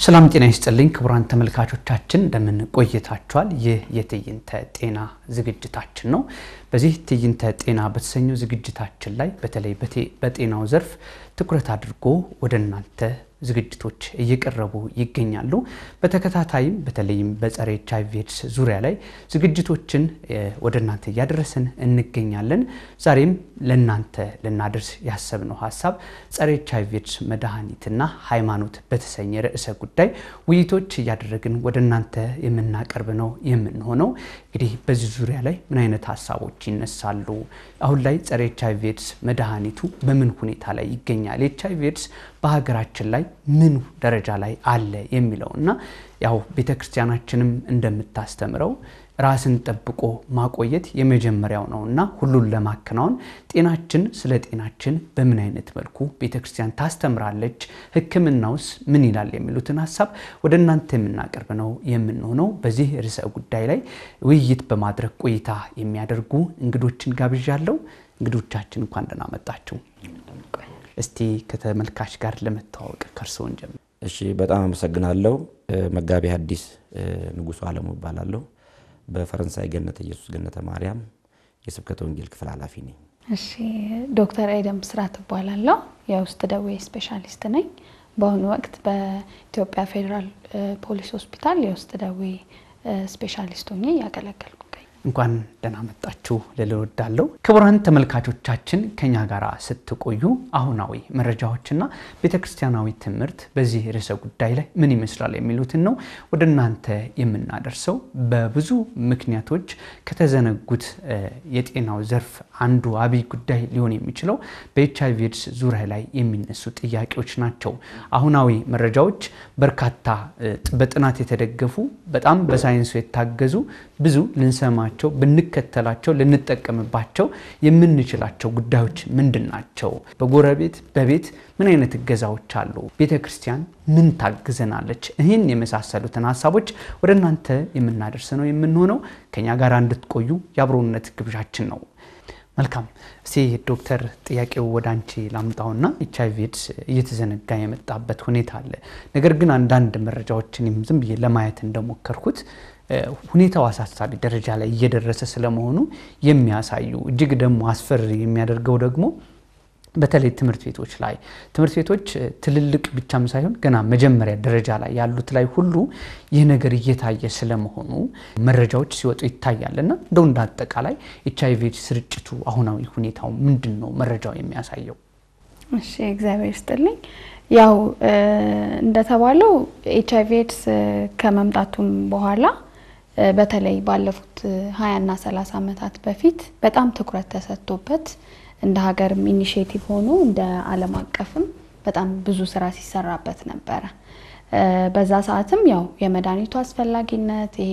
ሰላም ጤና ይስጥልኝ ክቡራን ተመልካቾቻችን እንደምን ቆይታችኋል? ይህ የትዕይንተ ጤና ዝግጅታችን ነው። በዚህ ትዕይንተ ጤና በተሰኘው ዝግጅታችን ላይ በተለይ በጤናው ዘርፍ ትኩረት አድርጎ ወደ እናንተ ዝግጅቶች እየቀረቡ ይገኛሉ። በተከታታይም በተለይም በጸረ ኤች አይ ቪ ኤድስ ዙሪያ ላይ ዝግጅቶችን ወደ እናንተ እያደረስን እንገኛለን። ዛሬም ለእናንተ ልናደርስ ያሰብነው ሀሳብ ጸረ ኤች አይ ቪ ኤድስ መድኃኒትና ሃይማኖት በተሰኘ ርዕሰ ጉዳይ ውይይቶች እያደረግን ወደ እናንተ የምናቀርብ ነው የምንሆነው። እንግዲህ በዚህ ዙሪያ ላይ ምን አይነት ሀሳቦች ይነሳሉ? አሁን ላይ ጸረ ኤች አይ ቪ ኤድስ መድኃኒቱ በምን ሁኔታ ላይ ይገኛል? ኤች አይ ቪ ኤድስ በሀገራችን ላይ ምን ደረጃ ላይ አለ የሚለው እና ያው ቤተ ክርስቲያናችንም እንደምታስተምረው ራስን ጠብቆ ማቆየት የመጀመሪያው ነው እና ሁሉን ለማከናወን ጤናችን ስለ ጤናችን በምን አይነት መልኩ ቤተ ክርስቲያን ታስተምራለች፣ ሕክምናውስ ምን ይላል የሚሉትን ሀሳብ ወደ እናንተ የምናቀርብ ነው የምንሆነው። በዚህ ርዕሰ ጉዳይ ላይ ውይይት በማድረግ ቆይታ የሚያደርጉ እንግዶችን ጋብዣለሁ። እንግዶቻችን እንኳን ደህና መጣችሁ። እስቲ ከተመልካች ጋር ለመተዋወቅ ከእርስዎን ጀምር። እሺ፣ በጣም አመሰግናለሁ። መጋቢ ሐዲስ ንጉሱ አለሙ እባላለሁ። በፈረንሳይ ገነተ ኢየሱስ ገነተ ማርያም የስብከተ ወንጌል ክፍል ኃላፊ ነኝ። እሺ፣ ዶክተር ኤደም ብስራት እባላለሁ። የውስጥ ደዌ ስፔሻሊስት ነኝ። በአሁኑ ወቅት በኢትዮጵያ ፌዴራል ፖሊስ ሆስፒታል የውስጥ ደዌ ስፔሻሊስት ሆኜ እያገለገልኩ እንኳን ደህና መጣችሁ ልል እወዳለሁ። ክቡራን ተመልካቾቻችን ከኛ ጋር ስትቆዩ አሁናዊ መረጃዎችና ቤተ ክርስቲያናዊ ትምህርት በዚህ ርዕሰ ጉዳይ ላይ ምን ይመስላል የሚሉትን ነው ወደ እናንተ የምናደርሰው። በብዙ ምክንያቶች ከተዘነጉት የጤናው ዘርፍ አንዱ አብይ ጉዳይ ሊሆን የሚችለው በኤች አይ ቪ ኤድስ ዙሪያ ላይ የሚነሱ ጥያቄዎች ናቸው። አሁናዊ መረጃዎች በርካታ በጥናት የተደገፉ በጣም በሳይንሱ የታገዙ ብዙ ልንሰማ ናቸው ብንከተላቸው ልንጠቀምባቸው የምንችላቸው ጉዳዮች ምንድን ናቸው? በጎረቤት በቤት ምን አይነት እገዛዎች አሉ? ቤተ ክርስቲያን ምን ታግዘናለች? ይህን የመሳሰሉትን ሀሳቦች ወደ እናንተ የምናደርስ ነው የምንሆነው። ከኛ ጋር እንድትቆዩ የአብሮነት ግብዣችን ነው። መልካም። እስቲ ዶክተር ጥያቄው ወደ አንቺ ላምጣውና ኤች አይ ቪ ኤድስ እየተዘነጋ የመጣበት ሁኔታ አለ። ነገር ግን አንዳንድ መረጃዎችን ዝም ብዬ ለማየት እንደሞከርኩት ሁኔታው አሳሳቢ ደረጃ ላይ እየደረሰ ስለመሆኑ የሚያሳዩ እጅግ ደግሞ አስፈሪ የሚያደርገው ደግሞ በተለይ ትምህርት ቤቶች ላይ ትምህርት ቤቶች ትልልቅ ብቻም ሳይሆን ገና መጀመሪያ ደረጃ ላይ ያሉት ላይ ሁሉ ይህ ነገር እየታየ ስለመሆኑ መረጃዎች ሲወጡ ይታያል እና እንደው እንደ አጠቃላይ ኤች አይ ቪ ስርጭቱ አሁናዊ ሁኔታው ምንድን ነው መረጃው የሚያሳየው? እሺ፣ እግዚአብሔር ይስጥልኝ። ያው እንደተባለው ኤች አይ ቪ ኤድስ ከመምጣቱም በኋላ በተለይ ባለፉት ሀያና ሰላሳ ዓመታት በፊት በጣም ትኩረት ተሰጥቶበት እንደ ሀገርም ኢኒሽቲቭ ሆኖ እንደ ዓለም አቀፍም በጣም ብዙ ስራ ሲሰራበት ነበረ። በዛ ሰዓትም ያው የመድኃኒቱ አስፈላጊነት ይሄ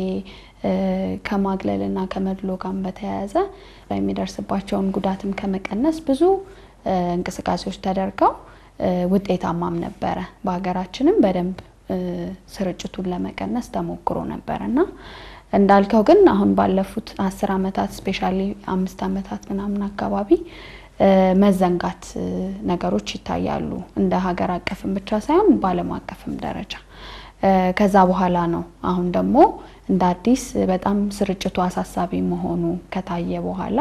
ከማግለልና ከመድሎ ጋር በተያያዘ የሚደርስባቸውን ጉዳትም ከመቀነስ ብዙ እንቅስቃሴዎች ተደርገው ውጤታማም ነበረ። በሀገራችንም በደንብ ስርጭቱን ለመቀነስ ተሞክሮ ነበረ እና እንዳልከው ግን አሁን ባለፉት አስር ዓመታት ስፔሻሊ አምስት ዓመታት ምናምን አካባቢ መዘንጋት ነገሮች ይታያሉ። እንደ ሀገር አቀፍም ብቻ ሳይሆን በዓለም አቀፍም ደረጃ ከዛ በኋላ ነው አሁን ደግሞ እንደ አዲስ በጣም ስርጭቱ አሳሳቢ መሆኑ ከታየ በኋላ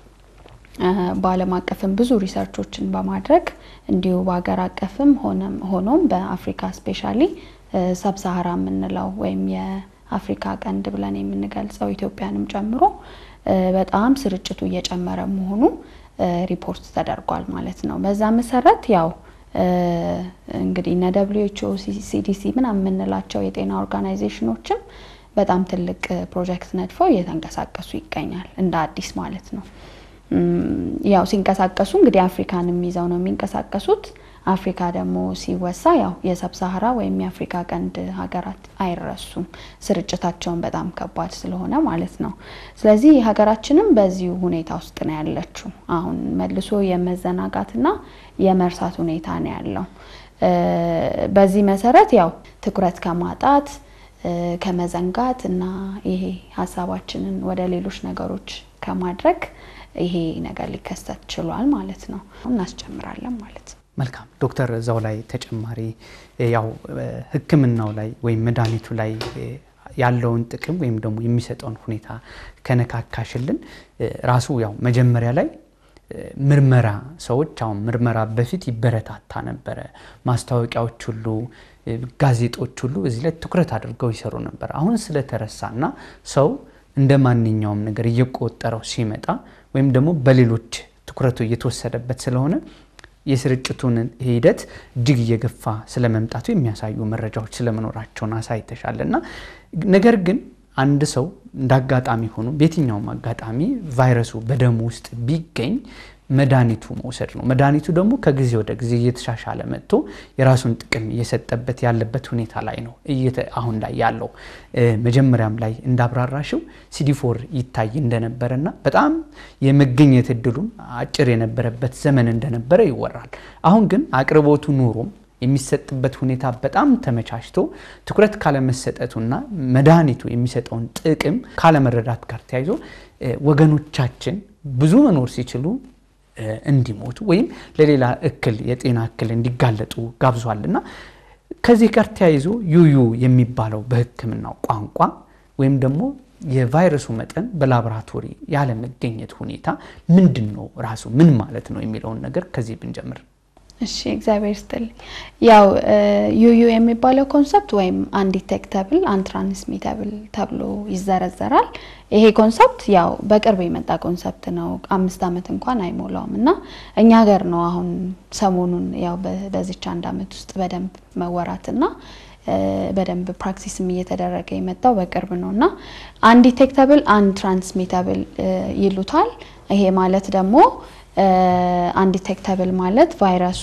በዓለም አቀፍም ብዙ ሪሰርቾችን በማድረግ እንዲሁ በሀገር አቀፍም ሆኖም በአፍሪካ ስፔሻሊ ሰብሳሃራ የምንለው ወይም የአፍሪካ ቀንድ ብለን የምንገልጸው ኢትዮጵያንም ጨምሮ በጣም ስርጭቱ እየጨመረ መሆኑ ሪፖርት ተደርጓል ማለት ነው። በዛ መሰረት ያው እንግዲህ እነ ደብሊው ኤች ኦ ሲዲሲ ምናምን የምንላቸው የጤና ኦርጋናይዜሽኖችም በጣም ትልቅ ፕሮጀክት ነድፈው እየተንቀሳቀሱ ይገኛል እንደ አዲስ ማለት ነው። ያው ሲንቀሳቀሱ እንግዲህ አፍሪካንም ይዘው ነው የሚንቀሳቀሱት። አፍሪካ ደግሞ ሲወሳ ያው የሰብሳሃራ ወይም የአፍሪካ ቀንድ ሀገራት አይረሱም፣ ስርጭታቸውን በጣም ከባድ ስለሆነ ማለት ነው። ስለዚህ ሀገራችንም በዚሁ ሁኔታ ውስጥ ነው ያለችው። አሁን መልሶ የመዘናጋትና የመርሳት ሁኔታ ነው ያለው። በዚህ መሰረት ያው ትኩረት ከማጣት ከመዘንጋት እና ይሄ ሀሳባችንን ወደ ሌሎች ነገሮች ከማድረግ ይሄ ነገር ሊከሰት ችሏል ማለት ነው። እናስጨምራለን ማለት ነው። መልካም ዶክተር፣ እዛው ላይ ተጨማሪ ያው ሕክምናው ላይ ወይም መድኃኒቱ ላይ ያለውን ጥቅም ወይም ደግሞ የሚሰጠውን ሁኔታ ከነካካሽልን ራሱ ያው መጀመሪያ ላይ ምርመራ ሰዎች አሁን ምርመራ በፊት ይበረታታ ነበረ። ማስታወቂያዎች ሁሉ ጋዜጦች ሁሉ እዚህ ላይ ትኩረት አድርገው ይሰሩ ነበር። አሁን ስለተረሳና ሰው እንደ ማንኛውም ነገር እየቆጠረው ሲመጣ ወይም ደግሞ በሌሎች ትኩረቱ እየተወሰደበት ስለሆነ የስርጭቱን ሂደት እጅግ እየገፋ ስለመምጣቱ የሚያሳዩ መረጃዎች ስለመኖራቸውን አሳይተሻል እና ነገር ግን አንድ ሰው እንደ አጋጣሚ ሆኖ በየትኛውም አጋጣሚ ቫይረሱ በደሙ ውስጥ ቢገኝ መድኃኒቱ መውሰድ ነው። መድኃኒቱ ደግሞ ከጊዜ ወደ ጊዜ እየተሻሻለ መጥቶ የራሱን ጥቅም እየሰጠበት ያለበት ሁኔታ ላይ ነው አሁን ላይ ያለው። መጀመሪያም ላይ እንዳብራራሽው ሲዲፎር ይታይ እንደነበረና በጣም የመገኘት እድሉም አጭር የነበረበት ዘመን እንደነበረ ይወራል። አሁን ግን አቅርቦቱ ኑሮም የሚሰጥበት ሁኔታ በጣም ተመቻችቶ ትኩረት ካለመሰጠቱና መድኃኒቱ የሚሰጠውን ጥቅም ካለመረዳት ጋር ተያይዞ ወገኖቻችን ብዙ መኖር ሲችሉ እንዲሞቱ ወይም ለሌላ እክል የጤና እክል እንዲጋለጡ ጋብዟል እና ከዚህ ጋር ተያይዞ ዩዩ የሚባለው በሕክምናው ቋንቋ ወይም ደግሞ የቫይረሱ መጠን በላቦራቶሪ ያለመገኘት ሁኔታ ምንድን ነው ራሱ ምን ማለት ነው የሚለውን ነገር ከዚህ ብንጀምር። እሺ እግዚአብሔር ይስጥልኝ። ያው ዩዩ የሚባለው ኮንሰፕት ወይም አንዲቴክተብል አንትራንስሚተብል ተብሎ ይዘረዘራል። ይሄ ኮንሰፕት ያው በቅርብ የመጣ ኮንሰፕት ነው። አምስት ዓመት እንኳን አይሞላውም እና እኛ ሀገር ነው አሁን ሰሞኑን ያው በዚች አንድ ዓመት ውስጥ በደንብ መወራትና በደንብ ፕራክቲስም እየተደረገ የመጣው በቅርብ ነው እና አንዲቴክተብል አንትራንስሚተብል ይሉታል። ይሄ ማለት ደግሞ አንዲቴክተብል ማለት ቫይረሱ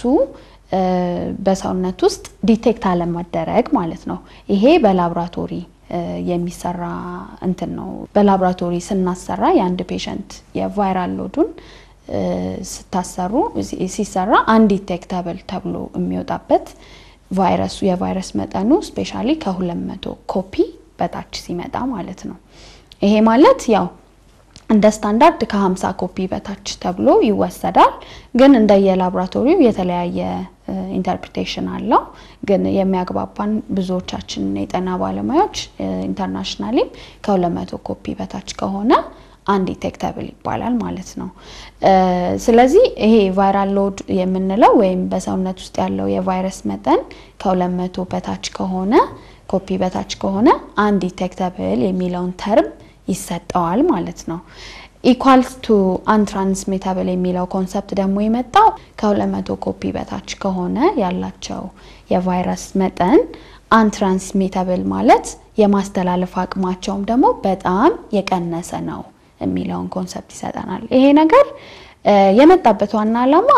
በሰውነት ውስጥ ዲቴክት አለመደረግ ማለት ነው። ይሄ በላብራቶሪ የሚሰራ እንትን ነው። በላብራቶሪ ስናሰራ የአንድ ፔሸንት የቫይራል ሎዱን ስታሰሩ ሲሰራ አንዲቴክተብል ተብሎ የሚወጣበት ቫይረሱ የቫይረስ መጠኑ ስፔሻሊ ከ200 ኮፒ በታች ሲመጣ ማለት ነው። ይሄ ማለት ያው እንደ ስታንዳርድ ከ50 ኮፒ በታች ተብሎ ይወሰዳል። ግን እንደ የላቦራቶሪው የተለያየ ኢንተርፕሪቴሽን አለው። ግን የሚያግባባን ብዙዎቻችን የጤና ባለሙያዎች ኢንተርናሽናሊም ከ200 ኮፒ በታች ከሆነ አንዲቴክተብል ይባላል ማለት ነው። ስለዚህ ይሄ ቫይራል ሎድ የምንለው ወይም በሰውነት ውስጥ ያለው የቫይረስ መጠን ከ200 በታች ከሆነ ኮፒ በታች ከሆነ አንዲቴክተብል የሚለውን ተርም ይሰጠዋል ማለት ነው። ኢኳልስ ቱ አንትራንስሚታብል የሚለው ኮንሰፕት ደግሞ የመጣው ከ200 ኮፒ በታች ከሆነ ያላቸው የቫይረስ መጠን አንትራንስሚታብል ማለት የማስተላለፍ አቅማቸውም ደግሞ በጣም የቀነሰ ነው የሚለውን ኮንሰፕት ይሰጠናል። ይሄ ነገር የመጣበት ዋና ዓላማ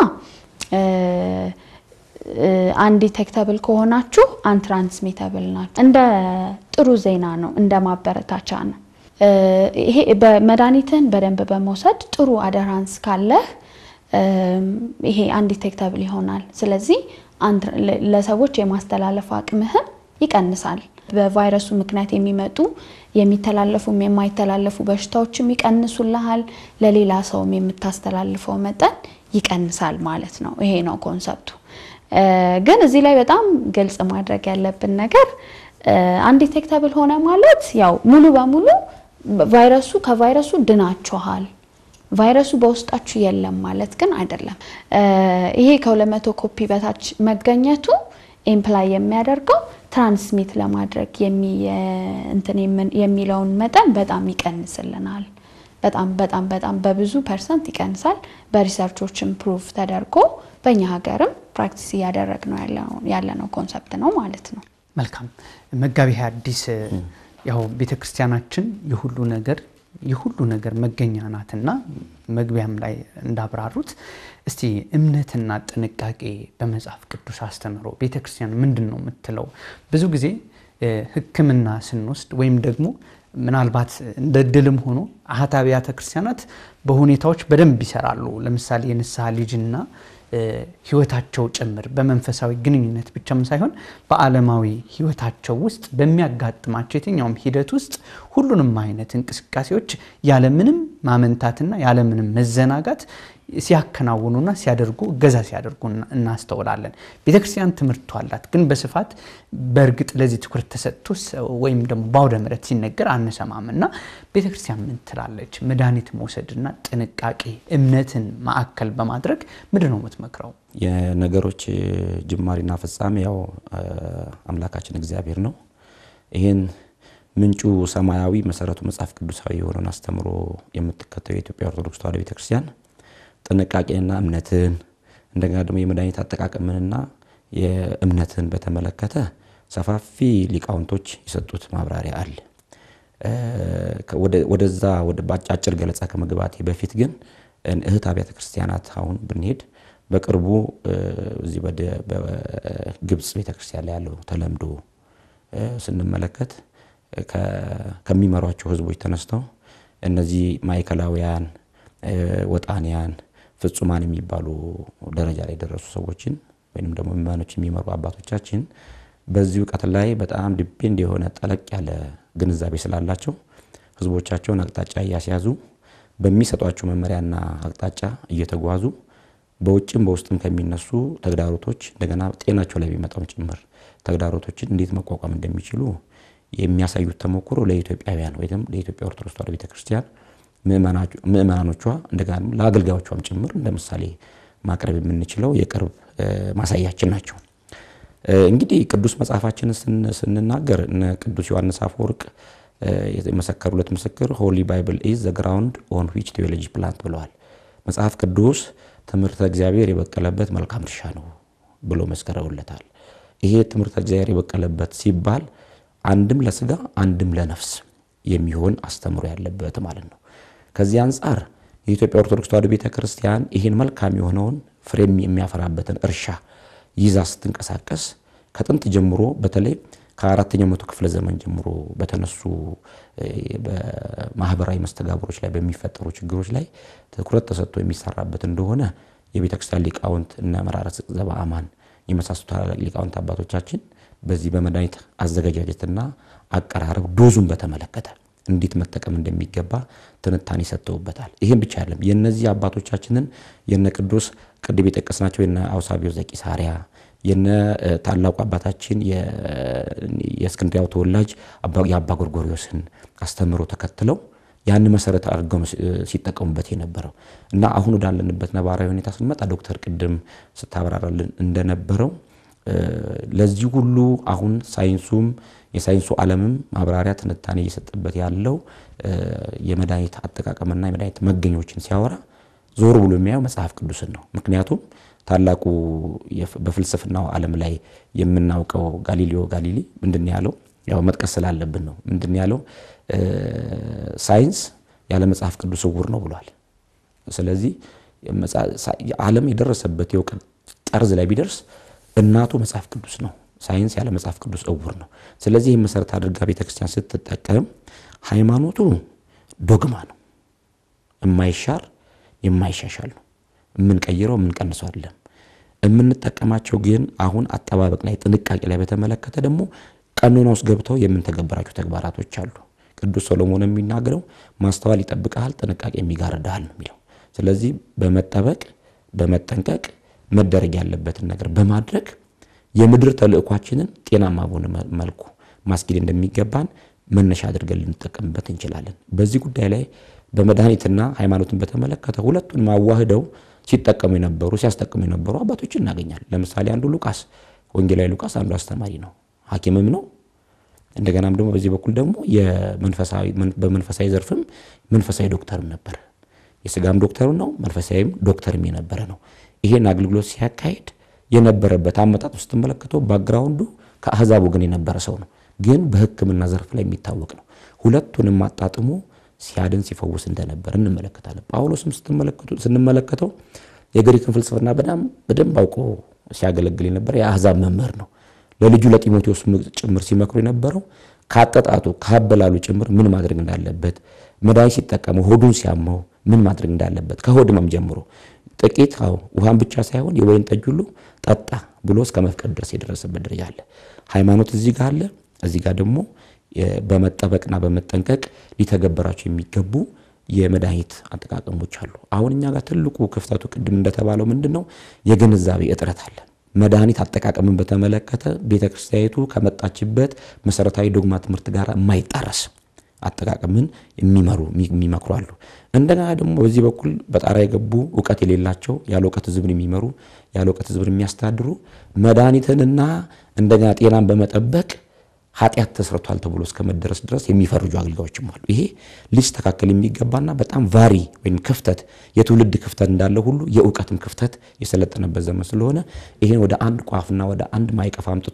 አንዲቴክተብል ከሆናችሁ አንትራንስሚታብል ናቸው እንደ ጥሩ ዜና ነው፣ እንደ ማበረታቻ ነው። ይሄ በመድኃኒትን በደንብ በመውሰድ ጥሩ አደራንስ ካለህ ይሄ አንዲቴክተብል ይሆናል። ስለዚህ ለሰዎች የማስተላለፍ አቅምህን ይቀንሳል። በቫይረሱ ምክንያት የሚመጡ የሚተላለፉም የማይተላለፉ በሽታዎችም ይቀንሱልሃል። ለሌላ ሰውም የምታስተላልፈው መጠን ይቀንሳል ማለት ነው። ይሄ ነው ኮንሰፕቱ። ግን እዚህ ላይ በጣም ግልጽ ማድረግ ያለብን ነገር አንዲቴክተብል ሆነ ማለት ያው ሙሉ በሙሉ ቫይረሱ ከቫይረሱ ድናችኋል፣ ቫይረሱ በውስጣችሁ የለም ማለት ግን አይደለም። ይሄ ከ200 ኮፒ በታች መገኘቱ ኤምፕላይ የሚያደርገው ትራንስሚት ለማድረግ እንትን የሚለውን መጠን በጣም ይቀንስልናል። በጣም በጣም በጣም በብዙ ፐርሰንት ይቀንሳል። በሪሰርቾችም ፕሩፍ ተደርጎ በእኛ ሀገርም ፕራክቲስ እያደረግ ነው ያለነው ኮንሰፕት ነው ማለት ነው። መልካም መጋቢ ሐዲስ ያው ቤተ ክርስቲያናችን የሁሉ ነገር የሁሉ ነገር መገኛ ናትና መግቢያም ላይ እንዳብራሩት እስቲ እምነትና ጥንቃቄ በመጽሐፍ ቅዱስ አስተምህሮ ቤተ ክርስቲያን ምንድን ነው የምትለው? ብዙ ጊዜ ሕክምና ስንወስድ ወይም ደግሞ ምናልባት እንደ ድልም ሆኖ አሃት አብያተ ክርስቲያናት በሁኔታዎች በደንብ ይሰራሉ። ለምሳሌ የንስሐ ልጅና ህይወታቸው ጭምር በመንፈሳዊ ግንኙነት ብቻም ሳይሆን በዓለማዊ ህይወታቸው ውስጥ በሚያጋጥማቸው የትኛውም ሂደት ውስጥ ሁሉንም አይነት እንቅስቃሴዎች ያለምንም ማመንታትና ያለምንም መዘናጋት ሲያከናውኑና ሲያደርጉ እገዛ ሲያደርጉ እናስተውላለን። ቤተክርስቲያን ትምህርቱ አላት፣ ግን በስፋት በእርግጥ ለዚህ ትኩረት ተሰጥቶ ወይም ደግሞ በአውደ ምሕረት ሲነገር አንሰማም እና ቤተክርስቲያን ምን ትላለች? መድኃኒት መውሰድና ጥንቃቄ እምነትን ማዕከል በማድረግ ምንድን ነው የምትመክረው? የነገሮች ጅማሪና ፍጻሜ ያው አምላካችን እግዚአብሔር ነው። ይህን ምንጩ ሰማያዊ መሰረቱ መጽሐፍ ቅዱሳዊ የሆነውን አስተምሮ የምትከተው የኢትዮጵያ ኦርቶዶክስ ተዋሕዶ ቤተክርስቲያን ጥንቃቄንና እምነትን እንደገና ደግሞ የመድኃኒት አጠቃቀምንና የእምነትን በተመለከተ ሰፋፊ ሊቃውንቶች የሰጡት ማብራሪያ አለ። ወደዛ ወደ አጭር ገለጻ ከመግባቴ በፊት ግን እህት አብያተ ክርስቲያናት አሁን ብንሄድ በቅርቡ እዚህ በግብፅ ቤተክርስቲያን ላይ ያለው ተለምዶ ስንመለከት ከሚመሯቸው ህዝቦች ተነስተው እነዚህ ማዕከላውያን፣ ወጣንያን፣ ፍጹማን የሚባሉ ደረጃ ላይ የደረሱ ሰዎችን ወይም ደግሞ ምዕመኖች የሚመሩ አባቶቻችን በዚህ እውቀት ላይ በጣም ዲፔንድ የሆነ ጠለቅ ያለ ግንዛቤ ስላላቸው ህዝቦቻቸውን አቅጣጫ እያስያዙ በሚሰጧቸው መመሪያና አቅጣጫ እየተጓዙ በውጭም በውስጥም ከሚነሱ ተግዳሮቶች እንደገና ጤናቸው ላይ የሚመጣውን ጭምር ተግዳሮቶችን እንዴት መቋቋም እንደሚችሉ የሚያሳዩት ተሞክሮ ለኢትዮጵያውያን ወይም ለኢትዮጵያ ኦርቶዶክስ ተዋሕዶ ቤተክርስቲያን ምዕመናኖቿ እንደገና ለአገልጋዮቿም ጭምር እንደ ምሳሌ ማቅረብ የምንችለው የቅርብ ማሳያችን ናቸው። እንግዲህ ቅዱስ መጽሐፋችንን ስንናገር እነ ቅዱስ ዮሐንስ አፈወርቅ የመሰከሩለት ምስክር ሆሊ ባይብል ኢዝ ዘ ግራውንድ ኦን ዊች ቴዎሎጂ ፕላንት ብለዋል። መጽሐፍ ቅዱስ ትምህርተ እግዚአብሔር የበቀለበት መልካም እርሻ ነው ብሎ መስከረውለታል። ይሄ ትምህርተ እግዚአብሔር የበቀለበት ሲባል አንድም ለስጋ አንድም ለነፍስ የሚሆን አስተምሮ ያለበት ማለት ነው። ከዚህ አንጻር የኢትዮጵያ ኦርቶዶክስ ተዋሕዶ ቤተ ክርስቲያን ይህን መልካም የሆነውን ፍሬ የሚያፈራበትን እርሻ ይዛ ስትንቀሳቀስ ከጥንት ጀምሮ በተለይ ከአራተኛው መቶ ክፍለ ዘመን ጀምሮ በተነሱ በማህበራዊ መስተጋብሮች ላይ በሚፈጠሩ ችግሮች ላይ ትኩረት ተሰጥቶ የሚሰራበት እንደሆነ የቤተ ክርስቲያን ሊቃውንት እነ መራረ ዘበአማን የመሳሰሉ ታላላቅ ሊቃውንት አባቶቻችን በዚህ በመድኃኒት አዘገጃጀትና አቀራረብ ዶዙን በተመለከተ እንዴት መጠቀም እንደሚገባ ትንታኔ ሰጥተውበታል። ይህም ብቻ አይደለም። የነዚህ አባቶቻችንን የነ ቅዱስ ቅድም የጠቀስናቸው የነ አውሳቢዮስ ዘቂሳርያ የነ ታላቁ አባታችን የእስክንድሪያው ተወላጅ የአባ ጎርጎሪዎስን አስተምሮ ተከትለው ያን መሰረት አድርገው ነው ሲጠቀሙበት የነበረው እና አሁን ወዳለንበት ነባራዊ ሁኔታ ስንመጣ ዶክተር ቅድም ስታብራራልን እንደነበረው ለዚህ ሁሉ አሁን ሳይንሱም የሳይንሱ ዓለምም ማብራሪያ ትንታኔ እየሰጠበት ያለው የመድኃኒት አጠቃቀምና የመድኃኒት መገኞችን ሲያወራ ዞር ብሎ የሚያየው መጽሐፍ ቅዱስን ነው። ምክንያቱም ታላቁ በፍልስፍናው ዓለም ላይ የምናውቀው ጋሊሊዮ ጋሊሊ ምንድን ያለው ያው መጥቀስ ስላለብን ነው። ምንድን ያለው ሳይንስ ያለ መጽሐፍ ቅዱስ እውር ነው ብሏል። ስለዚህ ዓለም የደረሰበት የእውቀት ጠርዝ ላይ ቢደርስ እናቱ መጽሐፍ ቅዱስ ነው። ሳይንስ ያለ መጽሐፍ ቅዱስ እውር ነው። ስለዚህ ይህ መሰረት አድርጋ ቤተክርስቲያን ስትጠቀም ሃይማኖቱ ዶግማ ነው፣ የማይሻር የማይሻሻል ነው። የምንቀይረው የምንቀንሰው አይደለም። የምንጠቀማቸው ግን አሁን አጠባበቅ ላይ ጥንቃቄ ላይ በተመለከተ ደግሞ ቀኖና ውስጥ ገብተው የምንተገብራቸው ተግባራቶች አሉ። ቅዱስ ሰሎሞን የሚናገረው ማስተዋል ይጠብቀሃል፣ ጥንቃቄ የሚጋርድሃል ነው የሚለው። ስለዚህ በመጠበቅ በመጠንቀቅ መደረግ ያለበትን ነገር በማድረግ የምድር ተልእኳችንን ጤናማ በሆነ መልኩ ማስኬድ እንደሚገባን መነሻ አድርገን ልንጠቀምበት እንችላለን። በዚህ ጉዳይ ላይ በመድኃኒትና ሃይማኖትን በተመለከተ ሁለቱን ማዋህደው ሲጠቀሙ የነበሩ ሲያስጠቅሙ የነበሩ አባቶችን እናገኛለን። ለምሳሌ አንዱ ሉቃስ ወንጌላዊ ሉቃስ አንዱ አስተማሪ ነው፣ ሐኪምም ነው። እንደገናም ደግሞ በዚህ በኩል ደግሞ በመንፈሳዊ ዘርፍም መንፈሳዊ ዶክተርም ነበር። የስጋም ዶክተርም ነው፣ መንፈሳዊም ዶክተርም የነበረ ነው። ይሄን አገልግሎት ሲያካሄድ የነበረበት አመጣጥ ውስጥ ስትመለከተው ባክግራውንዱ ከአህዛብ ወገን የነበረ ሰው ነው፣ ግን በሕክምና ዘርፍ ላይ የሚታወቅ ነው። ሁለቱንም አጣጥሞ ሲያድን ሲፈውስ እንደነበር እንመለከታለን። ጳውሎስም ስንመለከተው የግሪክን ፍልስፍና በጣም በደንብ አውቆ ሲያገለግል የነበረ የአህዛብ መምህር ነው። ለልጁ ለጢሞቴዎስ ጭምር ሲመክሩ የነበረው ከአጠጣጡ ከአበላሉ ጭምር ምን ማድረግ እንዳለበት፣ መድኃኒት ሲጠቀመው ሆዱን ሲያመው ምን ማድረግ እንዳለበት ከሆድ ህመም ጀምሮ ጥቂት አዎ ውሃን ብቻ ሳይሆን የወይን ጠጅ ሁሉ ጠጣ ብሎ እስከ መፍቀድ ድረስ የደረሰበት ደረጃ አለ። ሃይማኖት እዚህ ጋር አለ። እዚህ ጋር ደግሞ በመጠበቅና በመጠንቀቅ ሊተገበራቸው የሚገቡ የመድኃኒት አጠቃቀሞች አሉ። አሁን እኛ ጋር ትልቁ ክፍተቱ ቅድም እንደተባለው ምንድን ነው የግንዛቤ እጥረት አለ። መድኃኒት አጠቃቀምን በተመለከተ ቤተ ክርስቲያኒቱ ከመጣችበት መሰረታዊ ዶግማ ትምህርት ጋር የማይጣረስ አጠቃቀምን የሚመሩ የሚመክሩ አሉ። እንደገና ደግሞ በዚህ በኩል በጣራ የገቡ እውቀት የሌላቸው ያለ እውቀት ሕዝብን የሚመሩ ያለ እውቀት ሕዝብን የሚያስተዳድሩ መድኃኒትንና እንደገና ጤናን በመጠበቅ ኃጢአት ተሰርቷል ተብሎ እስከ መደረስ ድረስ የሚፈርጁ አገልጋዮችም አሉ። ይሄ ሊስተካከል የሚገባና በጣም ቫሪ ወይም ክፍተት የትውልድ ክፍተት እንዳለ ሁሉ የእውቀትም ክፍተት የሰለጠነበት ዘመን ስለሆነ ይሄን ወደ አንድ ቋፍና ወደ አንድ ማይቀፍ አምጥቶ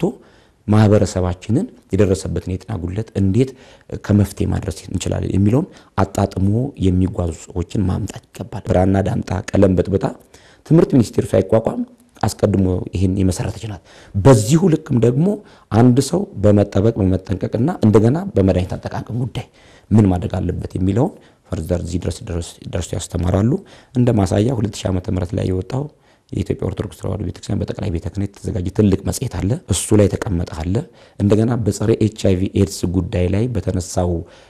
ማህበረሰባችንን የደረሰበትን የጤና ጉድለት እንዴት ከመፍትሄ ማድረስ እንችላለን የሚለውን አጣጥሞ የሚጓዙ ሰዎችን ማምጣት ይገባል። ብራና ዳምጣ ቀለም በጥብጣ ትምህርት ሚኒስቴር ሳይቋቋም አስቀድሞ ይህን የመሰረተች ናት። በዚሁ ልክም ደግሞ አንድ ሰው በመጠበቅ በመጠንቀቅና እንደገና በመድኃኒት አጠቃቀም ጉዳይ ምን ማድረግ አለበት የሚለውን ፈርዘር እዚህ ድረስ ደርሶ ያስተምራሉ። እንደ ማሳያ 2000 ዓመተ ምህረት ላይ የወጣው የኢትዮጵያ ኦርቶዶክስ ተዋሕዶ ቤተክርስቲያን በጠቅላይ ቤተ ክህነት የተዘጋጀ ትልቅ መጽሔት አለ። እሱ ላይ የተቀመጠ አለ። እንደገና በጸረ ኤች አይቪ ኤድስ ጉዳይ ላይ በተነሳው